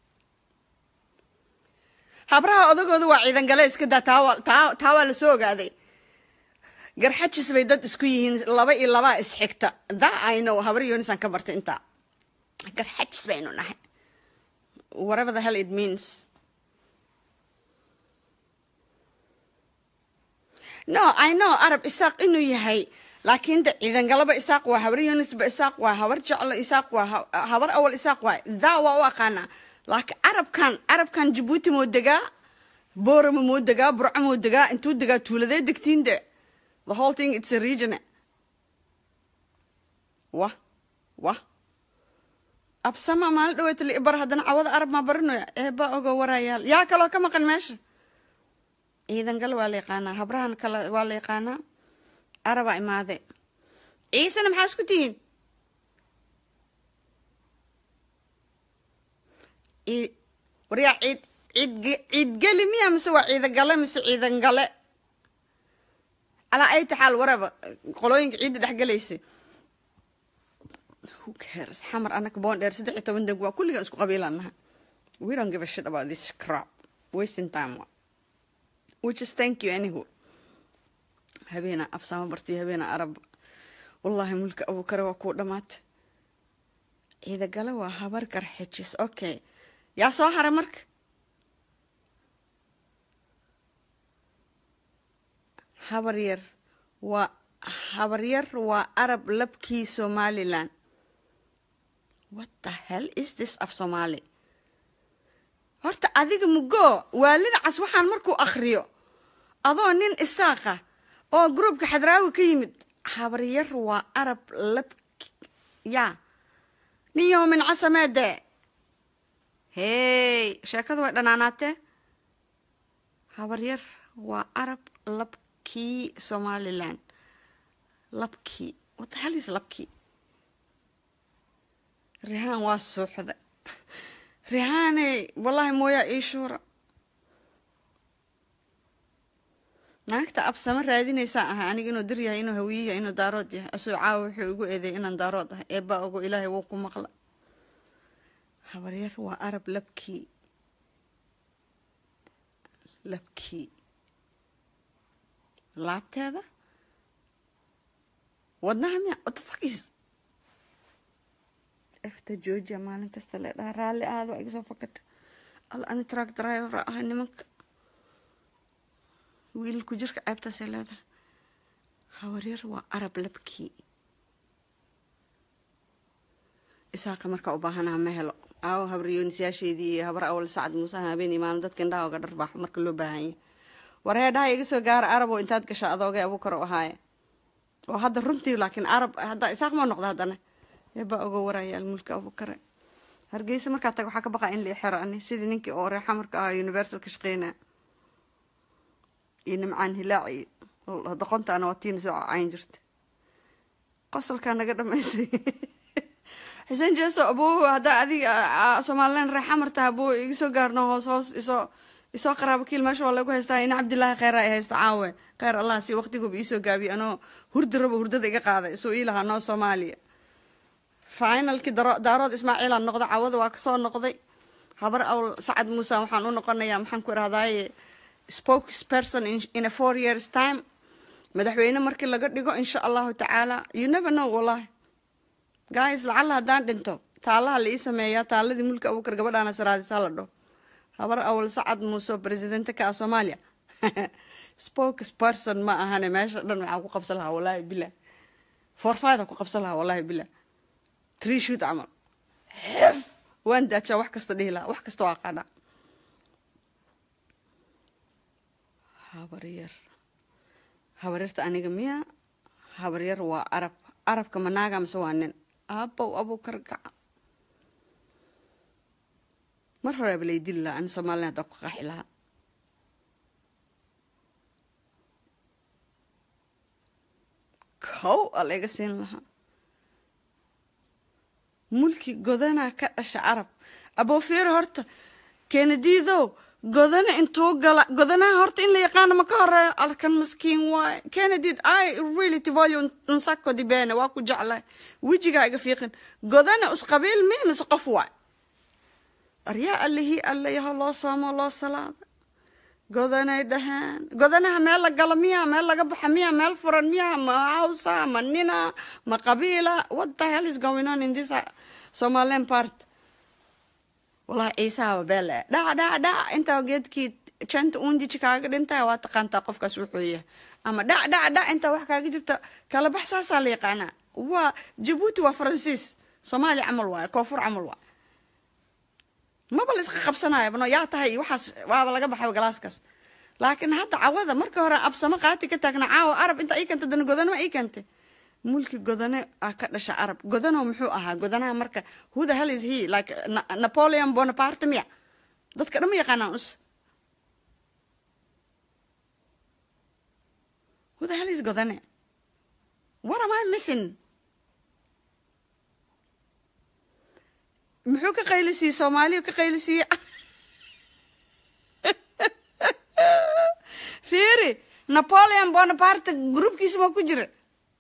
habraha odagooda waa ciidan gale iska daa taa taa waa lasoo ogaaday garxajis bay dad isku yihiin laba iyo labaa isxigta da i know habar yonisaan ka bartay intaa garxajis baynu nahay whatever the hell it means no i know arab isaaq inuu yahay laakiin de ciidangalaba isaaq waa habar yunisba isaaq waa habar jeclo isaaq waa habar awal isaaq waa daa waa u aqaanaa laakiin arabkan arabkan jabuuti moo degaa boorama moo degaa burco moo degaa intuu degaa tuuladee degtiin de the whole thing it's a region wah wah absama maalin dhaweeta la ibar haddana cawada arab maa barinoya eeba ogo warayaal yaa kaloo ka maqan meesha ciidan gal waa la yaqaanaa habrahan kale waa la yaqaanaa arabaa imaade ciisena maxaa isku tihiin waryaa ciid ciid ciidgeli miya mise waa ciidagale mise ciidan gale calaa ay taxaal waraba qolooyinka ciidda dhex galaysa who cares xamar anaka boon dheer saddex iyo toban deg waa kulligan isku qabiilaan naha we don't give a shit about this crap wasting time which is thank you anyhow habeena absaamo bartiyo habeena arab wallaahi mulka abuukare waa kuu dhamaata ciidagale waa habar garxijis okay yaa soo haray marka habar yar waa habar yar waa arab labkii somalilan what the hell is this af somaali horta adiga mugoo waalida cas waxaan markuu akhriyo adoo nin isaaqa oo groupka xadraawi ka yimid habar yar waa arab lab yaa nin yoomin casameede hey sheekadu way dhanaanaatee habar yar waa arab labkii somalilan labkii what the hell is labkii rihaan waa suuxda rihaaney wallaahi mooyaa ii shuura naagta absamo raadinaysaa ahay aniga inuu dir yahay inuu hawiye yahay inuu daarood yahay asuu caawa wuxuu igu eedeey inaan daarood ahay eebbaa ogo ilaahay wuu ku maqla habaryar waa arab labkii labkii laabteeda wadnaha miya what the fuck is efta georgia maalin kasta le dhaha raalli aado iga soo fakata al ani truck driver ah nimanka wiilku jirka ceebtaasay leedahay hawaryar waa arab labkii isaaqa markaa u baahanaha ma helo aawo habaryoonisyaasheedii iyo habar awal sacad muuse habeen iyo maalin dadka indhaha oga dharbaaxo marka loo baahanya wareedhaha iga soo gaara arab oo intaad gasha adoogay abuukar u ahaaye oo hadda runtii laakiin arab hadda isaaq ma noqda haddana eebaa oga warayaal mulka abuukare hargeysa markaa tag waxaa ka baqaa in la xero ani sidii ninkii oo reexa marka ahaa universal ka shaqeynaa iyo nimcaan hilaac iyo doqontaana waa tiina soo cayn jirta qosolkaa naga dhamaysay xuseen jeeso abuu haddaa adiga somalilan reexa marta abuu iga soo gaarno hoos hoos isoo isoo qaraabo kiil meesha waa lagu haystaa ina cabdillaahi kheyra ay haysta caawe kheyr allah si waqtiguba iisoo gaabiye anoo hurdi rabo hurdada iga qaaday isuu ii lahaa noo soomaaliya finalkii daarood ismaaciilaan noqday cawada waa kasoo noqday habar awl sacad muuse waxaan u noqonayaa maxaan ku irahdaye spokesperson in a four years time madaxweyne markii laga dhigo insha allahu tacaala you never know wallahi guys lacalla haddaan dhinto taalaha la ii sameeyaa taaladii mulka abuukar gabadhaana saraadisaa la dhaho habar awl sacad muuse presidente ka ah soomaaliya spokesperson ma ahane meesha dhan waxaa ku qabsan lahaa wallahi bilah forfida ku qabsan lahaa wallahi bilah tree shoot camal xef waan daajaa wax kasta dhihi lahaa wax kasta waa aqaanaa habaryar habaryarta aniga miya habaryar waa arab arabka manaaga mise waa nin aabow abuukar gaca mar horeaba lay dili lahaa ani somalilan haddaa ku qaxi lahaa kow a layga siin lahaa mulki godanaa ka dhasha carab aboofeero horta keenadiidow godana intuu gala godanaha horta in la yaqaano ma ka horeeyo alkan maskiin waaye keenadiid i really tivolyo unsako dibene waa ku jeclahay wejigaa iga fiiqin godana isqabiil mi mise qof waay aryaa allihii alle yaho loo soomo loo salaada godanay dhahaan godanaha meel la galo miya meel laga baxa miya meel furan miya ma hawsa ma nina ma qabiila what the hell is going on in this somaliland part wallahi ciisaaba beele dhac dhac dhac intaa geedkii janta uunjiji kaaga dhintaya waa taqaantaa qofkaas wuxuu yahay ama dhac dhac dhac intaa wax kaaga jirta kala bax saasaa la yaqaanaa waa jabuuti waa faransiis soomaaliya camal waaye koonfur camal waaye maba la iska qabsanaya bano yaa tahay waxaas waaba laga baxay galaaskaas laakiin hadda cawada marka hore absamo qaati ka taagna caawa arab inta ii keenta dana godano ma ii keentay mulki godane ah ka dhasha arab godano muxuu ahaa godanaha marka who the hell is he like napoleon bonaparte miya dadka dhan ma yaqaanaan us who the hell is godane what am i missing muxuu ka qaylisiiyey soomaaliya ka qaylisiiyey fiiri napoleon bonaparte groupkiisa ma ku jira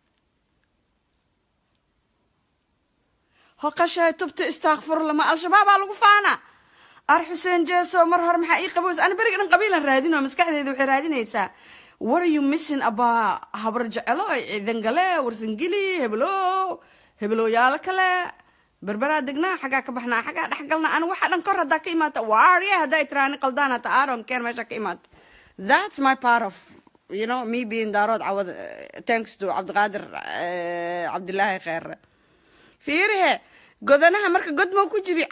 hoqashay tubta istakfurla ma al-shabaabaa lagu faana ar xuseen jeeso mar hore maxaa ii qabows ana beriga dhan qabiilan raadino maskaxdeeda waxay raadinaysaa what are you missing abaa habar jecelo ciidangale warsangili hebelo hebelooyaalo kale berberaa degnaa xaggaa ka baxnaa xaggaa dhexgalnaa ana waxa dhan kor haddaa ka imaata waarya haddaa tiraani qaldaan hata aaron keer meesha ka imaata that's my part of you know me being daarood cawad thanks to cabdiqaadir cabdilaahi kheere fiirihe godanaha marka god mau ku jiri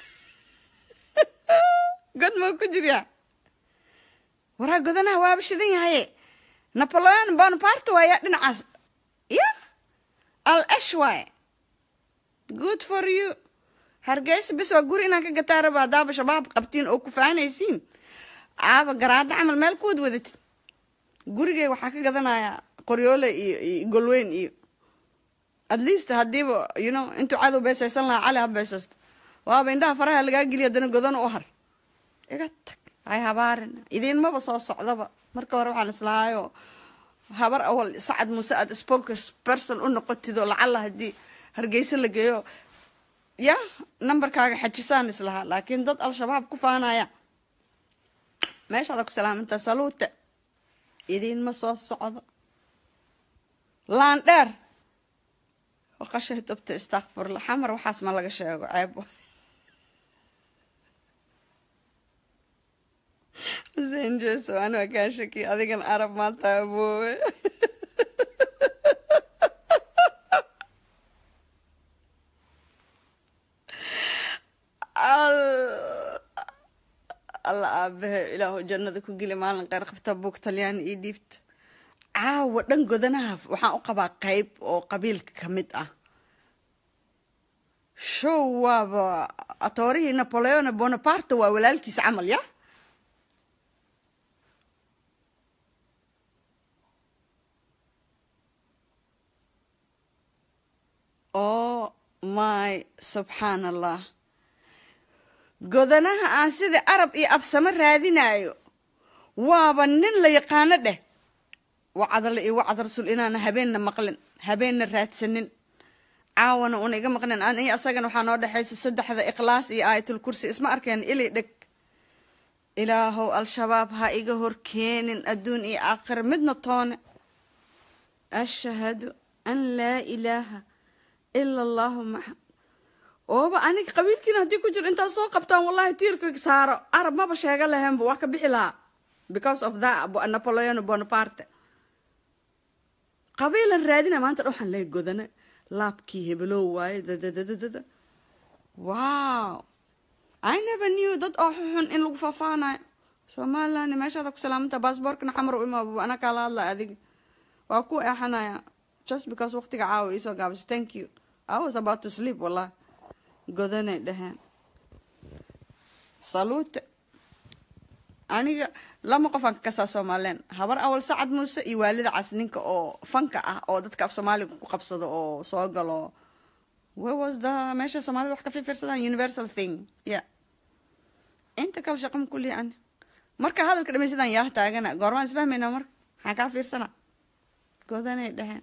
god mau ku jirya waraa godanaha waaba shidan yahaye napoleon bonaparte waaya dhinacaas ya al esh waaye good for you hargeysa bis waa guri inaan ka gataa raba haddaaba shabaab qabtiin oo ku faanaysiin aaba garaado camal meel kuwad wadatid gurigay waxaa ka gadanayaa qoryoole iyo iyo golweyn iyo at least haddiiba you know intuu cadow beesaysan lahaa cali ha beesaysto waaba indhaha faraha lagaa geliya haddana godan u har iga tag hay habaarin idiinmaba soo socdaba marka hore waxaan islahaayo habar awal sacad muuse aad spokers person u noqotido lacalla haddii hargeysa la geeyo ya numberkaaga xajisaan islahaa laakiin dad al-shabaab ku faanaya meeshaada ku salaamantaa saluute idiinma soo socdo laan dheer qashay tubta istakfurla xamar waxaas ma laga sheego ceebo xuseen jeeso ani waa kaa shaki adigan arab maanta aboowe alla aabahe ilaahu jannada ku geli maalin qeyr qabta buug talyaani iyo dhiibta caawa dhan godanaha waxaan u qabaa qeyb oo qabiilka ka mid ah show waaba atoorihii napoleon bonaparte waa walaalkiis camal ya oh my subxaan allah godanaha aan sida arab iyo absamo raadinayo waaba nin la yaqaano dheh wacadale iyo wacad rasuul inaana habeenna maqlin habeenna raadsanin caawana una iga maqnin an iyo asagana waxaa noo dhexayso saddexda ikhlaas iyo aayatul kursi isma arkeen ili dheg ilaahow al-shabaab ha iga horkeenin adduun iyo aakhira midna toone ashhadu an laa ilaaha ila allahu maxamad ooba aniga qabiilkiina haddii ku jiro intaad soo qabtaan wallahi tiirka saaro arab maba sheega lahaynba waa ka bixi lahaa because of that napoleon bonaparte qabiilan raadina maanta dhan waxaan leeya godane laabkii hebelow waaye dadadadadada wow i never knew dad oo xun in lagu faafaanayo somaliland meeshaada ku salaamanta baasboorkana xamar u imaab ana kaala hadla adiga waa ku eexanaya just because waqtiga caawa iisoo gaabisa thank you i was about to sleep wallahi godanay dhaheen salute aniga lama qofaan ka kasaa somalilan habar awal sacad muuse iyo waalida cas ninka oo fanka ah oo dadka af soomaaliga ku qabsado oo soo galo where was the meesha soomaalida wax ka fiirsadaan universal thing yeah inta kale shaqo ma kullihi ani marka hadalka dhamaysadaan yaa taagana goormaan isfahmaynaa marka maxaan kaa fiirsana godanay dheheen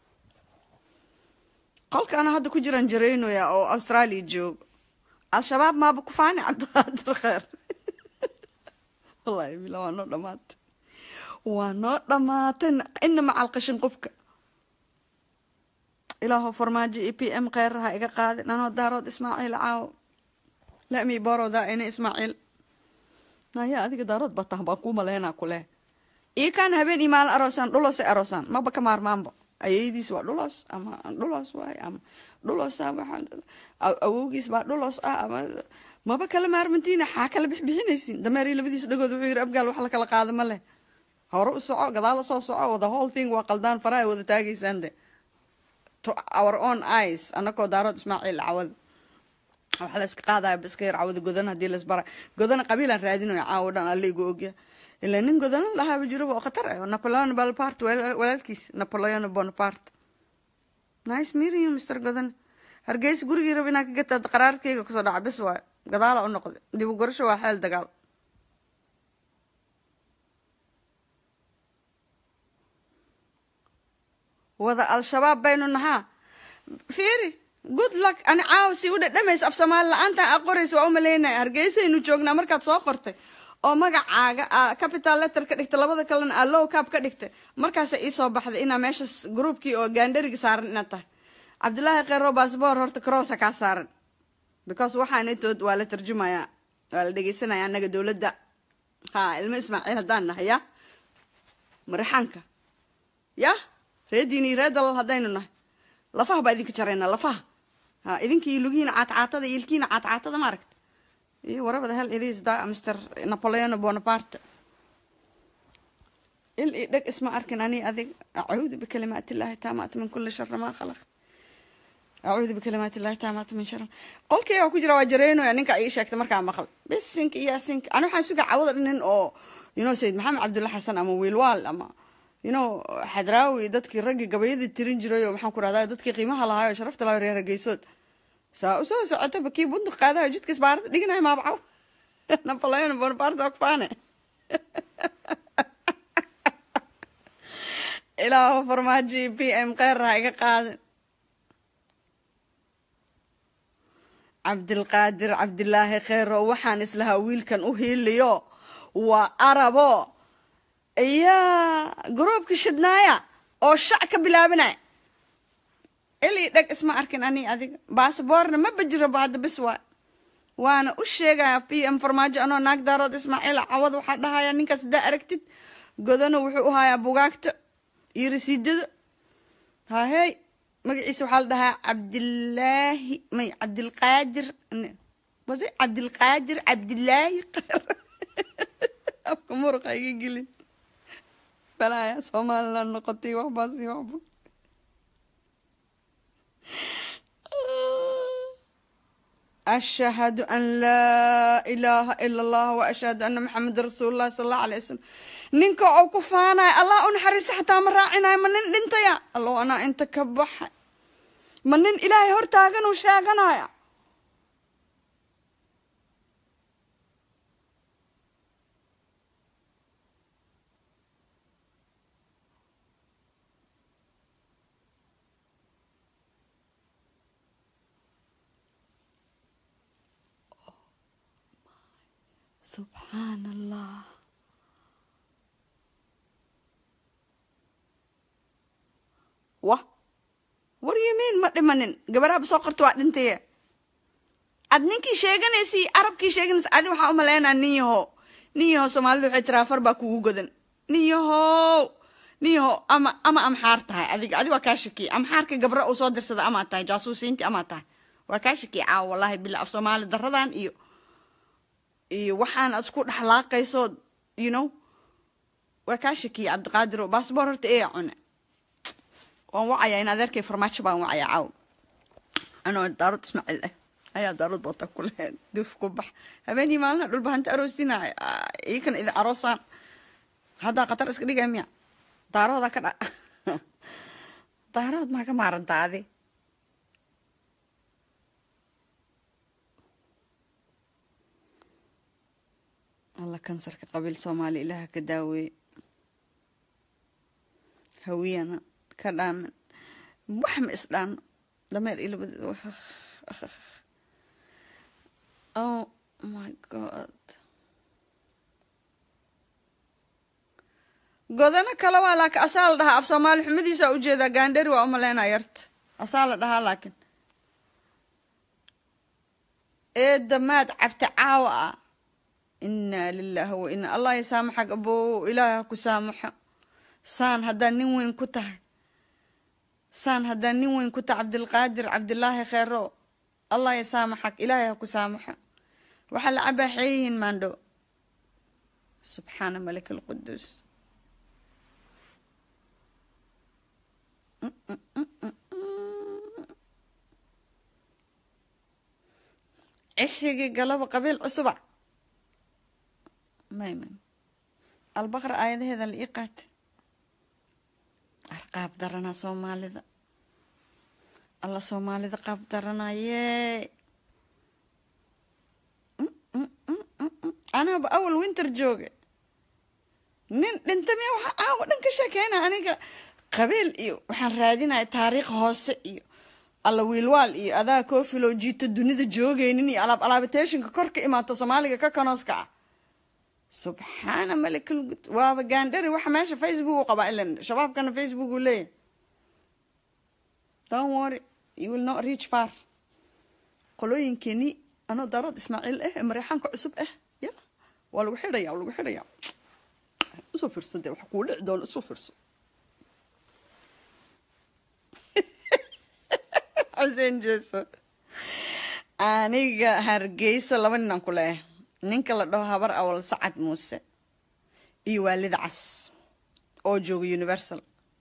qolka ana hadda ku jiraan jaraynoya oo australia joogo al-shabaab maaba ku faani cabdiqaadir kheer wallahi bila waa noo dhamaatay waa noo dhamaatay ina macal qashin qubka ilaaho farmaajo iyo p m kheyraha iga qaadin anoo daarood ismaaciil caawo lami borowda ina ismaaciil naya adiga daarood batah baan kuu maleynaa kuleh ii kaan habeen iyo maalin aroosaan dhulosay aroosaan maba ka maarmaanba ayaydiis waa dhulos ama dhulos waay ama dhulosa waa awowgiis baa dhulos ah ama maba kala maarmantiina xaa kala bixbixinaysin dameeri labadiis dhagood wuxuu yiri abgaal wax la kala qaado ma leh hore u soco gadaal soo soco the whole thing waa qaldaan faraha wada taagaysaan de to our own eyes anakoo daarood ismaaciil cawad waxa la iska qaadaya ba iska yar cawada godana hadii la isbara godana qabiilaan raadinayo caawo dhan alla igu ogya ilaa nin godana lahaaba jiroba oo khatar ah napoleon bonaparte walaalkiis napoleon bonaparte nice meeting you mr godana hargeysa gurigii rab inaa ka gataad qaraarkeyga kusoo dhaca bis waay gadaala u noqday dib u gorasho waa xeel dagaal wada al-shabaab baynu nahaa fiiri good luck ani caawa si u dhadhamaysa af soomaali la-aanta a qoraysa waa u maleynaya hargeysaynu joognaa markaad soo qortay oo magacaaga a capital letter ka dhigtay labada kalena aa low cap ka dhigtay markaasa iisoo baxday inaa meeshas groupkii oo gaandhariga saaran inaad tahay cabdillaahi kheyro baasboor horta crossa kaa saaran because waxaanatood waa la tarjumayaa waa la dhegeysanaya anaga dowladda ha ilmo ismaaciil haddaan nahay ya marixaanka ya reediini ree dalal haddaynu nahay lafaha baa idinka jaraynaa lafaha ha idinkii lugihiina caatcaatada iyo ilkiina caatcaatada ma aragta iyo warabada hel ilis da mr napoleon bonaparte il i dheg isma arkin ani adig acuudu bikalimaat illahi taamaat min kuli shara ma khalaqt acuudu bikalimaat illahi taamaat min shara qolkeyga ku jira waa jareynoya ninka ii sheegtay markaa maqal bis sinka iyo sinka ani waxaan suga cawada nin oo you know sayid maxamed cabdulla xasan ama wiilwaal ama you know xadraawi dadkii raggii gabayadii tirin jiray oo maxaan ku rahdaa dadkii qiimaha lahaay oo sharafta lahaa reer hargeysood saa usoo socotaba kii bunduq qaadayo jidka isbaarada dhiganayo maabacaw napoleon bonaparte waa kufaane ilaaho farmaaji p m kheyraha iga qaadin cabdilqaadir cabdilaahi kheyro waxaan islahaa wiilkan u hiiliyo waa arabo iyaa garoobka shidnaaya oo shac ka bilaabanaya ilii dheg isma arkin ani adiga basaboorna ma bajiraba hadda bis waa waana u sheegaya p m farmaajo anoo naag daarood ismaaciil cawad waxaa dhahaya ninkaas haddaa aragtid godana wuxuu u hayaa bugaagta iyo rasiidada hahey magaciisa waxaa la dhahaa cabdilaahi may cabdilqaadir wase cabdilqaadir cabdilaahi afka muruqa iga gelin balaya somaliland noqotay waxbaasi waxba ashhadu an laa ilaaha ila allah wa ashhadu ana maxamed rasuul llahi sala allahu alay wasalam ninka oo ku faanaya allah u naxariista xataa ma raacinayo ma nin dhintaya allow anaa inta ka baxay ma nin ilaahay hortaagan uu sheeganaya subxaan allah wah war yimiin ma dhimanin gabaraaba soo qorta waa dhintaye ad ninkii sheeganaysi arabkii sheeganaysa adi waxaa umaleynaa nin yaho nin yaho soomaalida waxay tiraa far baa kugu godan nin yahow nin yaho ama ama amxaar tahay adiga adi waa kaa shakiye amxaarka gabra uu soo dirsada amaad tahay jaasuusiinti amaad tahay waa kaa shakiye caawa wallahi bila af soomaali daradan iyo iyo waxaan ad isku dhexlaaqayso you know waa kaa shakiye cabdiqaadir oo baasboor horta ee cune waan wacayaa in adeerkay farmaajo baan wacayaa caaw anoo daarood ismaaciil ah ayaa daarood bota ku lehed duf ku bax habeenii maalina dhulba hanta aroostina iikan idi aroosaan haddaa khatar iska dhigay miya daarooda ka dha daarood maa ka maarantaa adi alla kansarka qabiil soomaali ilaaha ka daaweeye hawiyana ka dhaamin wax ma isdhaano dameer ilabad oh my god godano kale waa laakiin asaa la dhahaa af soomaali xumadiisa ujeedaa gaandhari waa umaleynaa yarta asaa la dhahaa laakiin eedda maad cabta caawa ah inaa lilaahi wa ina allah yasaamaxag abow ilaahi ha ku saamaxo saan haddaa nin weyn ku tahay saan haddaa nin weyn ku tahay cabdilqaadir cabdilaahi kheero allah yasaamaxag ilaahay ha ku saamaxo waxaa la cabaaxeeyihiin maandho subxaana malik alquduus cishigii galaba qabiil cusuba may may albaqra aayadaheeda la ii qaatay arqaab daranaa soomaalida alla soomaalida qaab daranayee anaaba awal winter jooga nin dhinta miya waxaa caawa dhan ka sheekeyna aniga qabiil iyo waxaan raadinaya taariikh hoose iyo alla wiilwaal iyo adaa koofilo jiito dunida joogeynin iyo alaab alaabateeshinka kor ka imaato soomaaliga ka kanooska ah subxaana malikal waaba gaandhari waxa meesha facebook u qabaa ilan shabaabkana facebook uu leeyahay don't worry you will not reach far qolooyinkeeni anoo daarood ismaaciil ah ee mareexaanka cusub ah ya waa lagu xidhaya waa lagu xidhaya usoo fiirso dee waxa kuu dhici doona usoo fiirso xuseen jeeso aniga hargeysa laba ninaan ku leeyahay ninka la dhaho habar awal sacad muuse iyo waalida cas oo jooga universal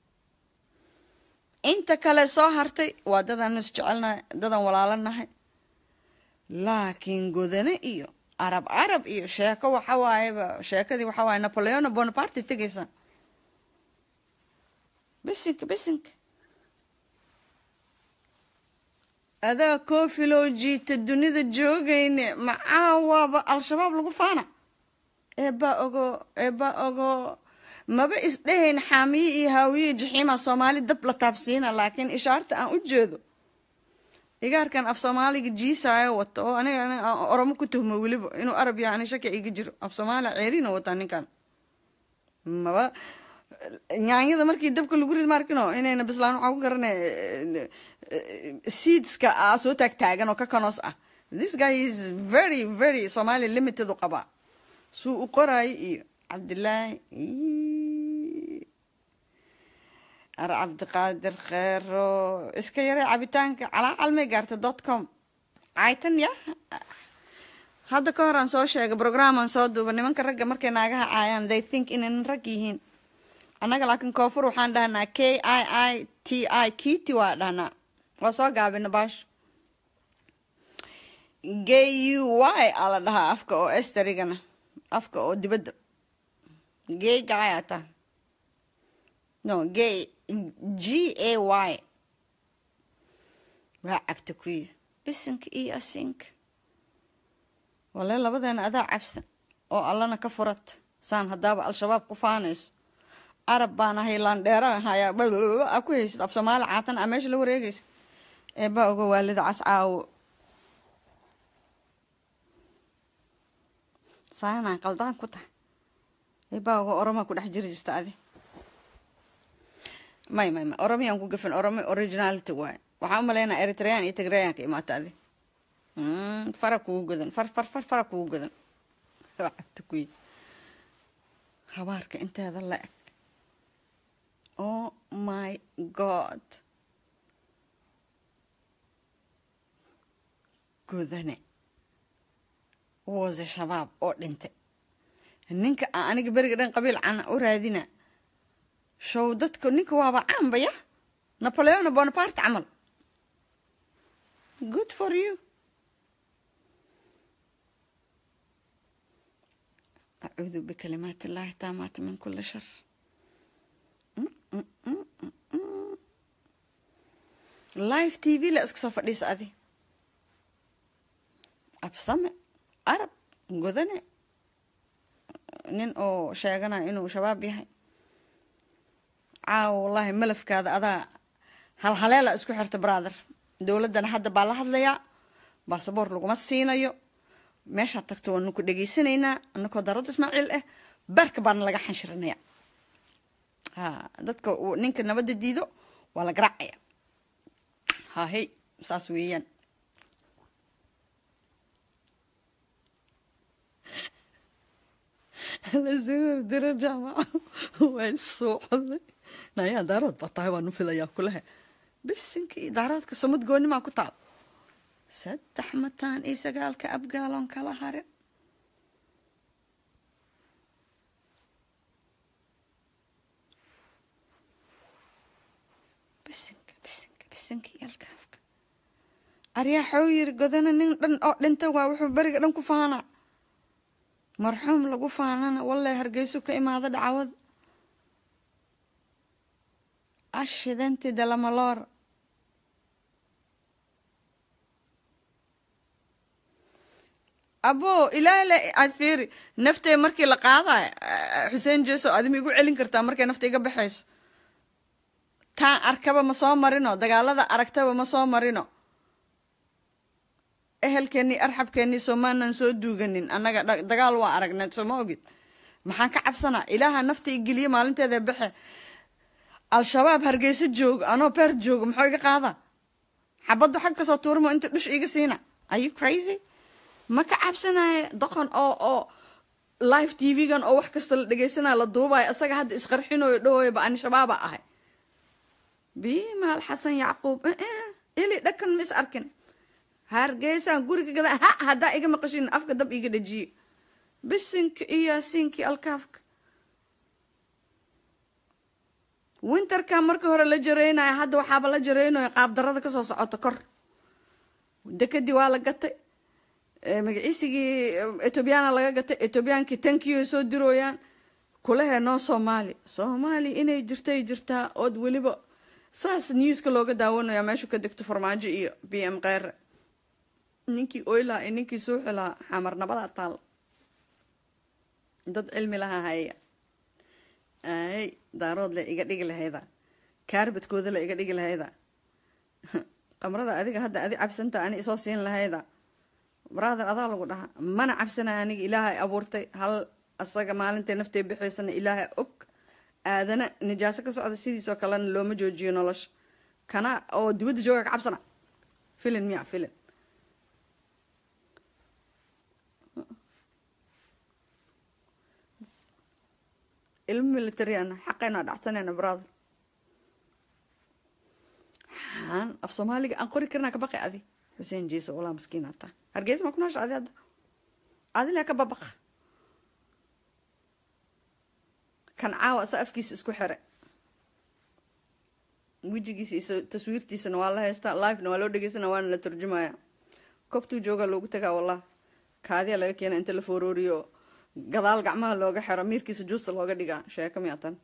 inta kale soo hartay waa dadaan is jecelnahay dadaan walaalanahay laakiin godane iyo arab arab iyo sheeko waxa waayeba sheekadii waxa waaye napoleona bonaparte tegaysa bisinka bisinka adaa koofiloo jiita dunida joogayne macaawaaba al-shabaab lagu faana eebaa ogo eebaa ogo maba isdhehayn xaamiye iyo haawiye jaxiima soomaali dab la taabsiina laakiin ishaarta aan u jeedo igaarkan af soomaaliga jiisaayo wato oo aniga oromo ku tuhmo weliba inuu arab yahay ani shaki iga jiro af soomaaliya ceeriina wataa ninkan maba nyaanyada markii dabka lagu rid maarkino inayna bislaan waxaa ku garanay seedska a soo taagtaagan oo ka kanoos ah this guy is very very somali limited u qabaa suu u qoraayo iyo cabdilaahi ar cabdiqaadir kheero iska yaray cabitaanka calaa calmay gaarta dot com caytan ya hadda ka hor aan soo sheegay programaan soo duuba nimanka ragga markay naagaha caayaan they think inaynan rag yihiin annaga laakiin koonfur waxaan dhahnaa k i i t i kiti waa dhahnaa waa soo gaabina baasho g u y aa la dhahaa afka oo esterigana afka oo dibadda gay guy ata no gay g a y waa cabta kuyi bisinka iyo asinka wale labadeena adaa cabsan oo allana ka furat saan haddaaba al-shabaab ku faanayso arab baan ahay laandheera hayaa a ku haysid af soomaali caatan a meesha la wareegaysid eebaa oga waalida cas caawo saanaan qaldaan ku tahay eebaa oga oromaa ku dhex jiri jirta adi may may may oromiyaan ku gafin oromi originality waaye waxaan u malaynaa eritrean iyo tigrayan ka imaata adi fara kugu godan far far far fara kugu godan cabta kuyi habaarka inteeda la eg oh my god godane wose shabaab oo dhintay ninka a aniga beriga dhan qabiil cana u raadina show dadka ninka waaba caanbaya napoleona bonaparte camal good for you acuudu bikalimaati illaahi taamaati min kuli shar live t v la iska soo fadhiisa adi absame arab godane nin oo sheeganaya inuu shabaab yahay caawa wallaahi malafkaada adaa halhaleela isku xirta brother dowladdana hadda baa la hadlayaa baasaboor laguma siinayo meeshaad tagto waanu ku dhegaysanaynaa anakoo darada ismaaciil ah barka baana laga xanshirinaya ha dadka ninka nabadda diido waa la garaacaya ha hey saas weeyaan lasoo hordira jaamaca waa soo coday nayaa daarood baa tahay waanu filayaa kulaha bisinkii daaroodka sumad goonimaa ku taal saddex mataan iyo sagaalka abgaaloon kala harin bisinka bisinka bisinka iyo alkaafka aryaa xoo yiri godana nin dhan oo dhinta waa wuxuu beriga dhan ku faanaa marxuum lagu faanana wallahi hargeysu ka imaada dhacwad ashidenti dalamaloor abo ilaale aad fiiri naftay markii la qaadayo xuseen jeso adima igu celin kartaa markay nafta iga baxayso taan arkaba ma soo marino dagaalada aragtaba ma soo marino ehelkeenii arxabkeenii soomaanan soo duuganin annaga dagaal waa aragnay sooma ogid maxaan ka cabsanaa ilaaha nafta i geliye maalinteeda baxe al-shabaab hargeysa joogo anoo beer joogo muxuu iga qaadaa xabaddu xag kasoo tuurmo inta dhush iga siina are you crazy ma ka cabsanaya doqon oo oo live t v-gan oo wax kasta la dhegeysanaya la duubayo isaga hadda isqarxinayo dhawoyaba ani shabaaba ahay bimaal xasan yacquub ili dhakan ma is arkin hargeysaan guriga gada ha haddaa iga maqashin afka dab iga dhajiye bisinka iyo yaasiinkii alkaafka winterka markii hore la jareynayo hadda waxaaba la jareynayo qaabdarada kasoo socota kor dekadii waa la gatay magaciisigii etoobiyana laga gatay etoobiyaankii tankiyo soo dirooyaan kulahee noo soomaali soomaali inay jirtay jirtaa ood weliba saas newska looga daawanaya meeshu ka degto farmaajo iyo b m keyre ninkii oylaa iyo ninkii suuxilaa xamarnabadaa taal dad cilmi lahaa haya ay daarood le iga dhigi lahayda kaarbadkooda le iga dhigi lahayda qamrada adiga hadda adi cabsanta ani isoo siin lahayda brother adaa lagu dhahaa mana cabsanaya aniga ilaahay abuurtay hal asaga maalintay naftay bixaysana ilaahay og aadana nijaaso ka socda sidiisoo kalena looma joojiyo nolosha kana oo dibadda jooga ka cabsana filin miya filin ilmo militariana xaqayna dhacsanayna brother xaan af soomaaliga aan qori karnaa ka baqi adi xuseen jiise walaa maskiin hataa hargeysa maa ku noosha adi hadda adilaa ka babaqa kan caawa asa afkiisa isku xire wejigiisa iyo taswiirtiisana waa la haystaa livena waa loo dhegeysana waana la turjumaya koobtuu joogaa loogu tagaa wallah kaadiya laga keena inta la foorooriyo gadaal gacmaha looga xiro miirkiisa juusta looga dhigaa sheeko miya tan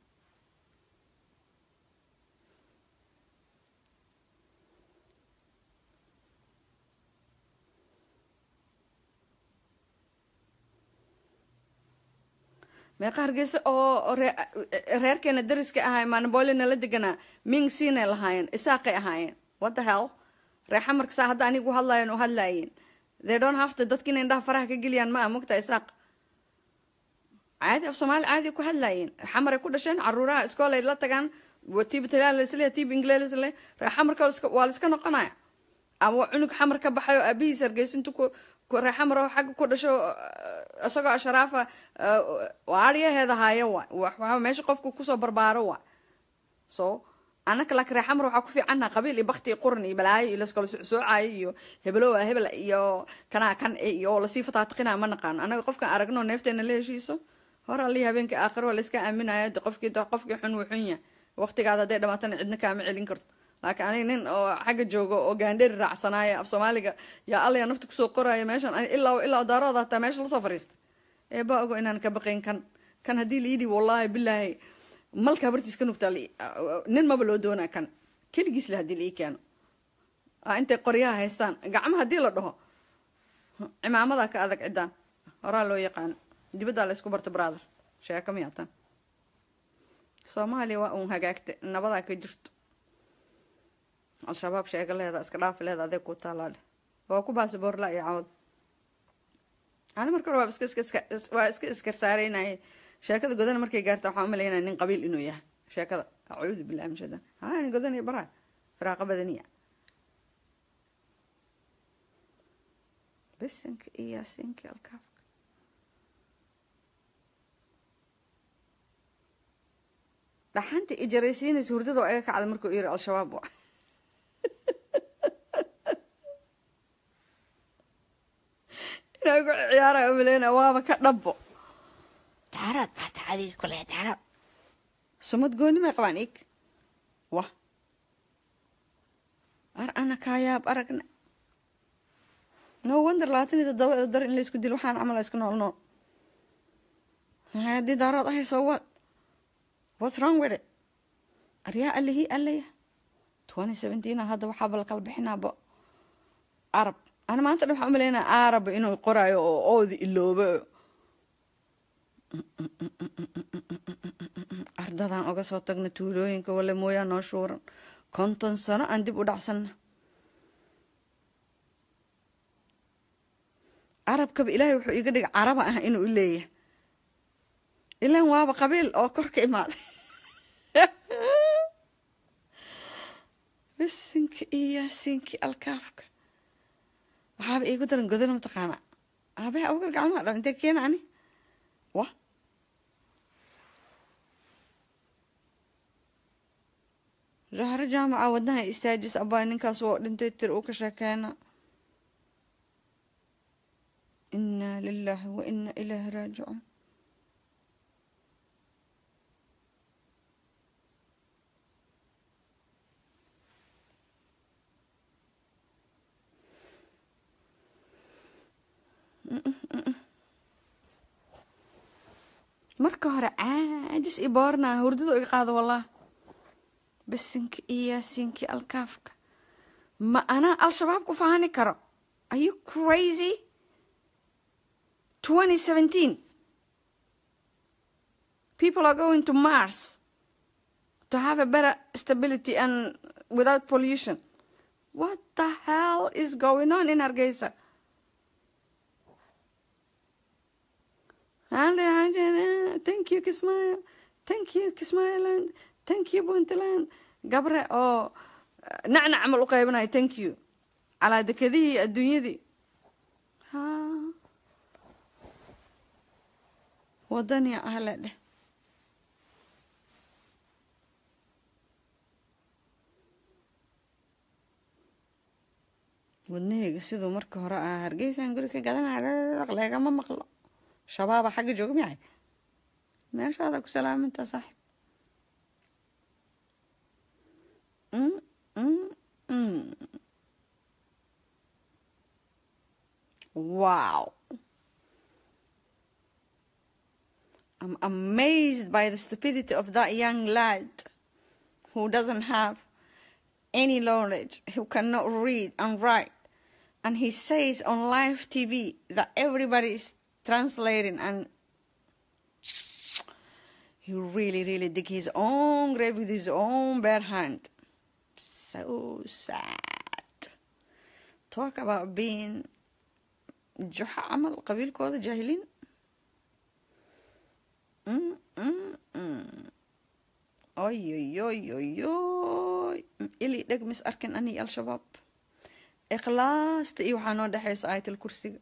meeqa hargeysa oo reerkeena dariska ahay maanaboolina la deganaa ming siinay lahaayeen isaaqay ahaayeen what the hell reexa markasaa hadda anigu hadlayan oo hadlaayeen they don't have to dadka inay indhaha faraha ka geliyaan ma ah mogta isaaq caadi af soomaali caadi ku hadlaayeen xamaray ku dhasheen caruuraha iskoolay la tagaan tiib italiaanlasle tiib ingleesle reexamarka waa la iska noqonaya ama cunug xamar ka baxay oo aabihiis hargeysintu ku reexamar xagga ku dhasho isagoo asharaafa aaryaheeda haayo wa meesha qofku kusoo barbaaro wa so anaka laakiin reexamar waxaa ku fiicannaha qabiil iyo bakti iyo quran iyo balaayo iyo laskala soocaayo iyo hebelowa hebel iyo kanaa kan iyo lasii fataatiqinaa ma naqaano anaga qofkaan aragno neefteena la heshiiso hor alii habeenkii aakhiro waa layska aaminaya de qofkii qofkii xun wuu xun yahay waqtigaada hadday dhamaatana cidna kaama celin karto laakiin aniga nin oo xagga joogo oo gaandheri raacsanaayo af soomaaliga yaa allaya nafta kusoo qoraayo meeshan ilaa ilaa daarooda hataa meesha lasoo fariista ee baa ogo inaan ka baqayn kan kan haddii laidhi wallaahi bilaahi malka habartiis ka nugtaa nin maba loo doonaa kan keligiis le hadii laii keeno intay qoryaha haystaan gacma haddii la dhaho cimaamadaa ka adag ciddaan horaa loo yaqaano dibaddaa la isku barta brother sheeko miyaa tan soomaaliya waa uun hagaagta nabadaa ka jirto al-shabaab sheego leeda iska dhaafi leeda adeeg ku taalaadhe waa ku baasiboorla iyo cawad ani marka hore waa iska iska waa iska iskarsaaraynaya sheekada godana markay gaarta waxaan umalaynaya nin qabiil inuu yahay sheekada acuudu billahi min shaytaan haa nin godanaya baraa firaaqa badaniya bisinka iyo yaasiinka alkaafka dhaxanta ijaraysiinaysa hurdada oo iga kacda markuu yiri al-shabaab wa inaa ku ciyaaraya umaleyna waaba ka dhabbo daaraad baata adiga kule daaraad sumad gooni may qabaan ig wah ar ana kaayaab aragna no wonder labaatan iyo toddoba dar in laysku dilo waxaan camal iska nool nool haddii daaraad ahay so what what's wrong with it aryaa alihii alaya twenty seventeen hadda waxaaba lakala bixinaaba arab ana maanta dhan waxaan umaleynaa arab inuu qoraayo oo oodi iloobo ardadan oga soo tagna tuulooyinka wale mooyaa noo shuuran konton sano aan dib u dhacsanna carabkaba ilaahay wuxuu iga dhigay caraba ah inuu u leeyahay ilaan waaba qabiil oo kor ka imaaday bisinka iyo yaasiinki alkaafka waxaaba iigu daran godana mataqaana aabaha abugar gacmaha dhal intee keena ani wa zahro jaamaca wadnaha istaajis abaa ninkaas oo dhintay tir uu ka sheekeena inaa lilaahi wa inaa ilaahi raajicuun marka hore caajis i boornaa hurdadu iga qaado wallah bisinka iyo yaasiinkii alkaafka ma anaa al-shabaab ku fahani karo are you crazy twenty seventeen people are going to mars to have a better stability and without pollution what the hell is going on in hargeysa thank you kismaayo thank you kismaayoland thank you puntland gabre oo nacnac camal u qaybanayo thank you calaa dekadihii adduunyadii ha wadania ahle dheh wadnaheyga siduu marka hore ah hargeysaan guri ka gadanaya leegama maqlo shabaaba xagga jooga miyahay meeshaada ku salaaminta saaxib wow I'm amazed by the stupidity of that young lad who doesn't have any knowledge, who cannot read and write. And he says on live TV that everybody is translating and he really, really dig his own grave with his own bare hand. So sad. Talk about being juxa camal qabiilkooda jaahiliin oy oy oy oy oy ili dheg mis arkin ani al-shabaab ikhlaasta iyo waxaa noo dhexeysa aayatal kursiga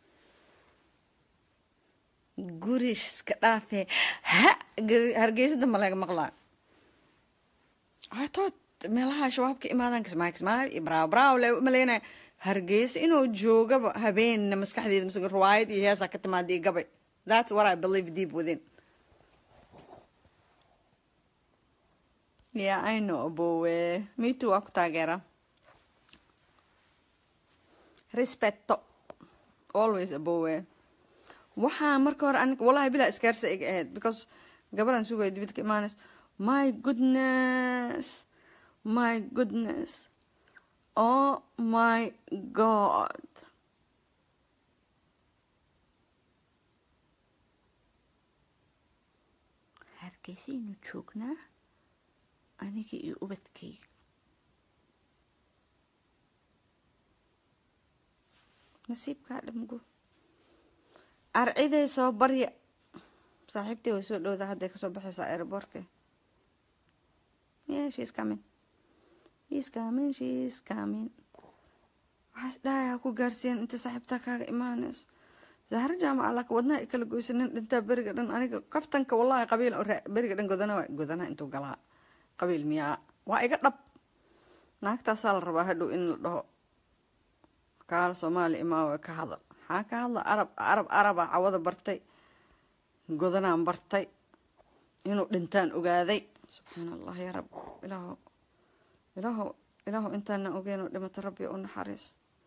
guriska dhaafee ha hargeysada ma laga maqlaa atood meelaha shabaabka imaadaan kismaayo kismaayo iyo braaw braaw le maleynaya hargeysa inuu joogaba habeenna maskaxdeeda mise riwaayad iyo heesaa ka timaada iyo gabay that's what I believe deep within yeah I know bowe me too waa ku taageera respecto always abowe waxaa marka hore anig wallahi bilaa iskaarsa iga ahayd because gabaraan sugaya dibid ka imaanays my goodness my goodness oh my god hargeysaynu joognaa aniga iyo ubadkayga nasiibkaa dhamgo arciday soo barya saaxiibtay way soo dhowdaa hadday kasoo baxaysaa aeroboortka yeah she's coming she's coming she's coming waxaas dhahay ha ku gaarsiiyan inta saaxiibtaa kaaga imaanayso zahra jaamaca laka wadnaha i kala goysa nin dhintaa beriga dhan aniga kaftanka wallahi qabiil beriga dhan godana waa godana intuu galaa qabiil miyaa waa iga dhab naagtaasaa la rabaa hadhow in la dhaho kaal soomaali imaawe ka hadal maxaa ka hadla arab arab arabaa cawada bartay godanaan bartay inuu dhintaan ogaaday subxaana allah yaa rab ilaaho ilaaho ilaaho intaana ogeenoo dhimata rabbi u naxariis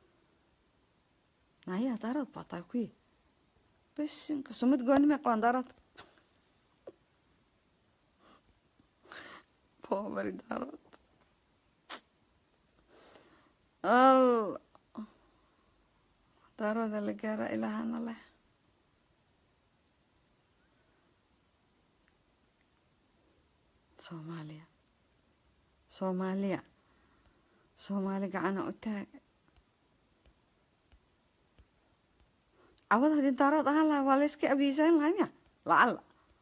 naayaa daarood baa tahay kuyi besinka sumad goonimay qabaan daarood poobari daarood al daarooda la gaara ilaahana leh soomaaliya soomaaliya soomaali gacana u taaga cawada haddii daarood ahaan lahaa waa layska abiisayn lahaa miya lacalla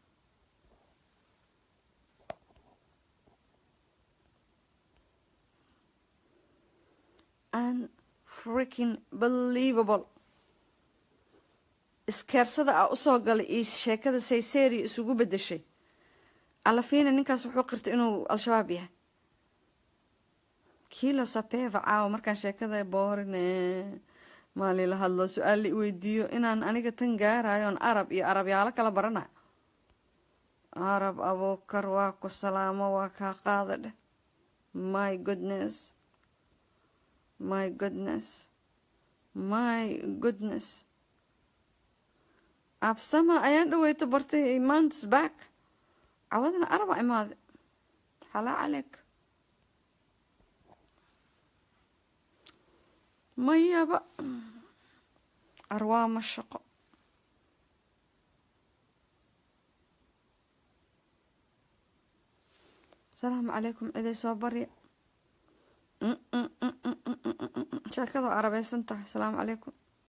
an freaking believable iskeersada a usoo galay iyo sheekada sayseria isugu bedeshay alafiina ninkaas wuxuu qirtay inuu al-shabaab yahay kilo sapeva caawa markaan sheekada boorine maali la hadlo su-aal la weydiiyo inaan aniga tan gaarayo on arab iyo arabyaalo kala baranayo arab abuukar waa ku salaamo waa kaa qaada dheh my goodness my goodness my goodness absama ayaan dhaweyto bartay months back cawadana araba imaade xalaa caleyk mayaba arwaama shaqo asalaamu calaykum ciday soo barya sheekada arabeysan tahay asalaamu calaykum